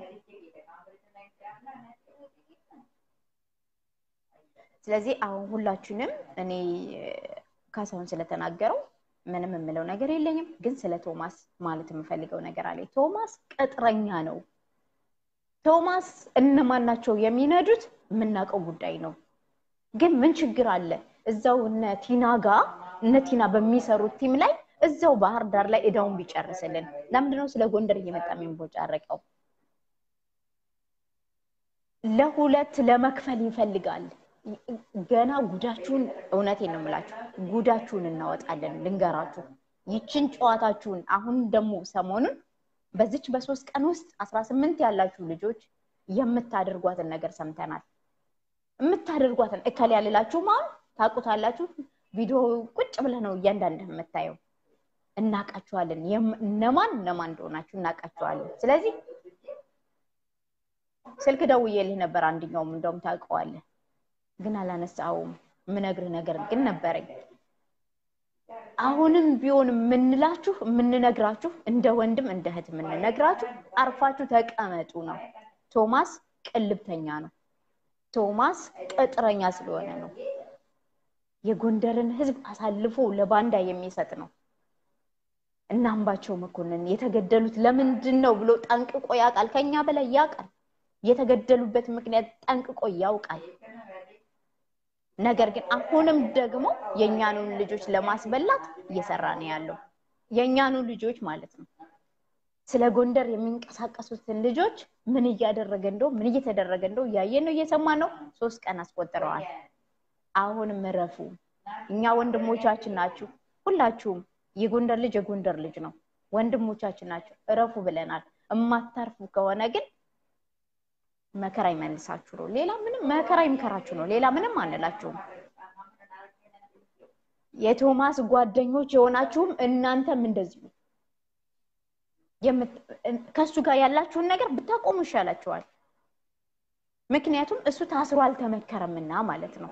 ስለዚህ አሁን ሁላችንም እኔ ካሳሁን ስለተናገረው ምንም የምለው ነገር የለኝም። ግን ስለ ቶማስ ማለት የምፈልገው ነገር አለ። ቶማስ ቅጥረኛ ነው። ቶማስ እነማን ናቸው የሚነዱት? የምናውቀው ጉዳይ ነው። ግን ምን ችግር አለ? እዛው እነ ቲና ጋር እነ ቲና በሚሰሩት ቲም ላይ እዛው ባህር ዳር ላይ እዳውን ቢጨርስልን። ለምንድነው ስለ ጎንደር እየመጣ የሚንቦጫረቀው? ለሁለት ለመክፈል ይፈልጋል። ገና ጉዳችሁን እውነቴን ነው የምላችሁ፣ ጉዳችሁን እናወጣለን። ልንገራችሁ ይችን ጨዋታችሁን አሁን ደግሞ ሰሞኑን በዚች በሶስት ቀን ውስጥ አስራ ስምንት ያላችሁ ልጆች የምታደርጓትን ነገር ሰምተናል። የምታደርጓትን እከል ያልላችሁ ማን ታውቁታላችሁ። ቪዲዮ ቁጭ ብለህ ነው እያንዳንድ የምታየው። እናውቃችኋለን፣ እነማን እነማን እንደሆናችሁ እናውቃችኋለን። ስለዚህ ስልክ ደውዬልህ ነበር። አንድኛውም እንደውም ታውቀዋለህ ግን አላነሳውም። የምነግርህ ነገር ግን ነበረኝ። አሁንም ቢሆን የምንላችሁ የምንነግራችሁ እንደ ወንድም እንደ እህት የምንነግራችሁ አርፋችሁ ተቀመጡ ነው። ቶማስ ቅልብተኛ ነው። ቶማስ ቅጥረኛ ስለሆነ ነው። የጎንደርን ህዝብ አሳልፎ ለባንዳ የሚሰጥ ነው። እና አምባቸው መኮንን የተገደሉት ለምንድን ነው ብሎ ጠንቅቆ ያውቃል። ከኛ በላይ ያውቃል። የተገደሉበት ምክንያት ጠንቅቆ ያውቃል። ነገር ግን አሁንም ደግሞ የእኛኑን ልጆች ለማስበላት እየሰራ ነው ያለው። የእኛኑ ልጆች ማለት ነው። ስለ ጎንደር የሚንቀሳቀሱትን ልጆች ምን እያደረገ እንደው ምን እየተደረገ እንደው እያየን ነው እየሰማን ነው። ሶስት ቀን አስቆጥረዋል። አሁንም እረፉ። እኛ ወንድሞቻችን ናችሁ። ሁላችሁም የጎንደር ልጅ የጎንደር ልጅ ነው። ወንድሞቻችን ናቸው። እረፉ ብለናል። እማታርፉ ከሆነ ግን መከራ ይመልሳችሁ ነው። ሌላ ምንም መከራ ይምከራችሁ ነው። ሌላ ምንም አንላችሁም። የቶማስ ጓደኞች የሆናችሁም እናንተም እንደዚሁ ከእሱ ጋር ያላችሁን ነገር ብታቆሙ ይሻላችኋል። ምክንያቱም እሱ ታስሮ አልተመከረምና ማለት ነው።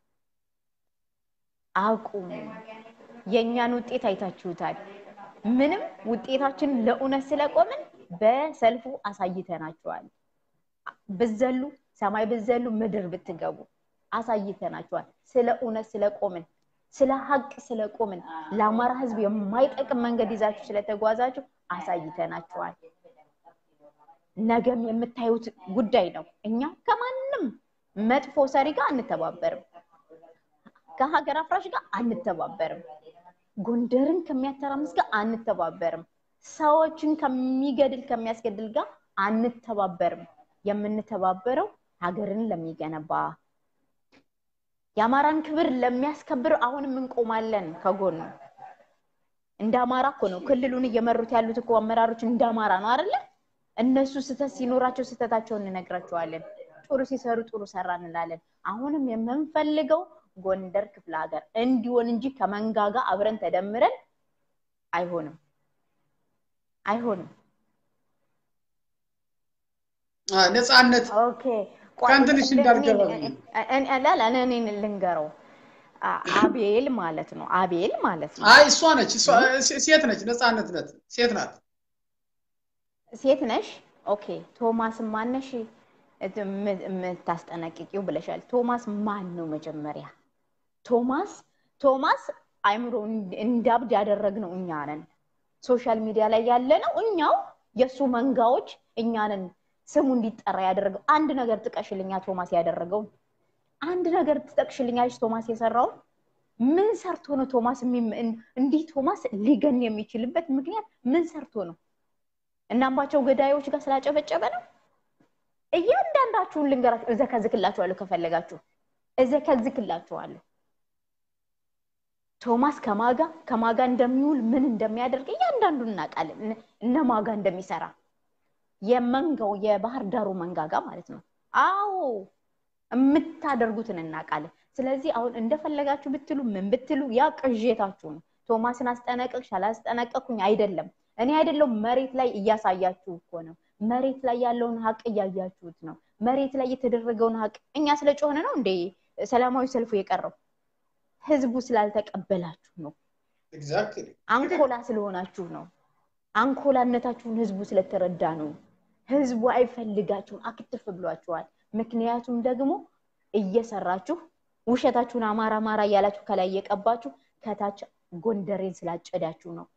አቁሙ። የእኛን ውጤት አይታችሁታል። ምንም ውጤታችን ለእውነት ስለቆምን በሰልፉ አሳይተናችኋል። ብዘሉ ሰማይ ብዘሉ ምድር ብትገቡ አሳይተናችኋል። ስለ እውነት ስለቆምን ስለ ሀቅ ስለቆምን ለአማራ ሕዝብ የማይጠቅም መንገድ ይዛችሁ ስለተጓዛችሁ አሳይተናችኋል። ነገም የምታዩት ጉዳይ ነው። እኛ ከማንም መጥፎ ሰሪ ጋር አንተባበርም። ከሀገር አፍራሽ ጋር አንተባበርም። ጎንደርን ከሚያተራምስ ጋር አንተባበርም። ሰዎችን ከሚገድል ከሚያስገድል ጋር አንተባበርም። የምንተባበረው ሀገርን ለሚገነባ የአማራን ክብር ለሚያስከብር አሁንም እንቆማለን ከጎኑ። እንደ አማራ እኮ ነው ክልሉን እየመሩት ያሉት እኮ አመራሮች እንደ አማራ ነው አይደለ? እነሱ ስህተት ሲኖራቸው ስህተታቸውን እንነግራቸዋለን። ጥሩ ሲሰሩ ጥሩ ሰራ እንላለን። አሁንም የምንፈልገው ጎንደር ክፍለ ሀገር እንዲሆን እንጂ ከመንጋጋ አብረን ተደምረን አይሆንም፣ አይሆንም። ነፃነት ኦኬ ከእንትንሽ እንዳልገባ እኔ ልንገረው። አቤል ማለት ነው። አቤል ማለት ነው። አይ እሷ ነች፣ እሷ ሴት ነች። ነፃነት ነት ሴት ናት። ሴት ነሽ። ኦኬ ቶማስ ማነሽ የምታስጠነቅቂው ብለሻል። ቶማስ ማን ነው መጀመሪያ? ቶማስ ቶማስ አይምሮ እንዳብድ ያደረግነው እኛ ነን። ሶሻል ሚዲያ ላይ ያለ ነው እኛው የእሱ መንጋዎች እኛ ነን። ስሙ እንዲጠራ ያደረገው አንድ ነገር ጥቀሽልኛ ቶማስ ያደረገው አንድ ነገር ትጠቅሽልኛለች ቶማስ የሰራው ምን ሰርቶ ነው ቶማስ እንዲህ ቶማስ ሊገን የሚችልበት ምክንያት ምን ሰርቶ ነው እናምባቸው ገዳዮች ጋር ስላጨበጨበ ነው እያንዳንዳችሁን ልንገራችሁ እዘከዝክላችኋለሁ ከፈለጋችሁ እዘከዝክላችኋለሁ ቶማስ ከማጋ ከማጋ እንደሚውል ምን እንደሚያደርግ እያንዳንዱን እናውቃለን እነ ማጋ እንደሚሰራ የመንጋው የባህር ዳሩ መንጋጋ ማለት ነው አዎ የምታደርጉትን እናውቃለን ስለዚህ አሁን እንደፈለጋችሁ ብትሉ ምን ብትሉ ያ ቅዤታችሁ ነው ቶማስን አስጠነቀቅሽ አላስጠነቀቅኩኝ አይደለም እኔ አይደለም መሬት ላይ እያሳያችሁ እኮ ነው መሬት ላይ ያለውን ሀቅ እያያችሁት ነው መሬት ላይ የተደረገውን ሀቅ እኛ ስለ ጮህን ነው እንደ ሰላማዊ ሰልፉ የቀረው ህዝቡ ስላልተቀበላችሁ ነው አንኮላ ስለሆናችሁ ነው አንኮላነታችሁን ህዝቡ ስለተረዳ ነው ህዝቡ አይፈልጋችሁም አክትፍ ብሏችኋል ምክንያቱም ደግሞ እየሰራችሁ ውሸታችሁን አማራ አማራ እያላችሁ ከላይ እየቀባችሁ ከታች ጎንደሬን ስላጨዳችሁ ነው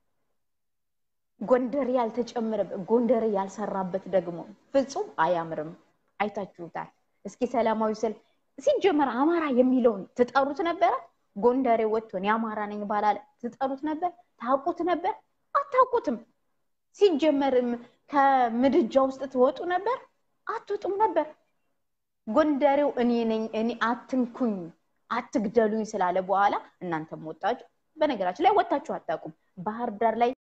ጎንደሬ ያልተጨመረበት ጎንደሬ ያልሰራበት ደግሞ ፍጹም አያምርም አይታችሁታል እስኪ ሰላማዊ ሰልፍ ሲጀመር አማራ የሚለውን ትጠሩት ነበረ ጎንደሬ ወጥቶን የአማራ ነኝ ባላለ ትጠሩት ነበር ታውቁት ነበር አታውቁትም ሲጀመርም ከምድጃ ውስጥ ትወጡ ነበር አትወጡም ነበር ጎንደሬው እኔ ነኝ እኔ አትንኩኝ አትግደሉኝ ስላለ በኋላ እናንተም ወጣችሁ በነገራችን ላይ ወጣችሁ አታውቁም ባህር ዳር ላይ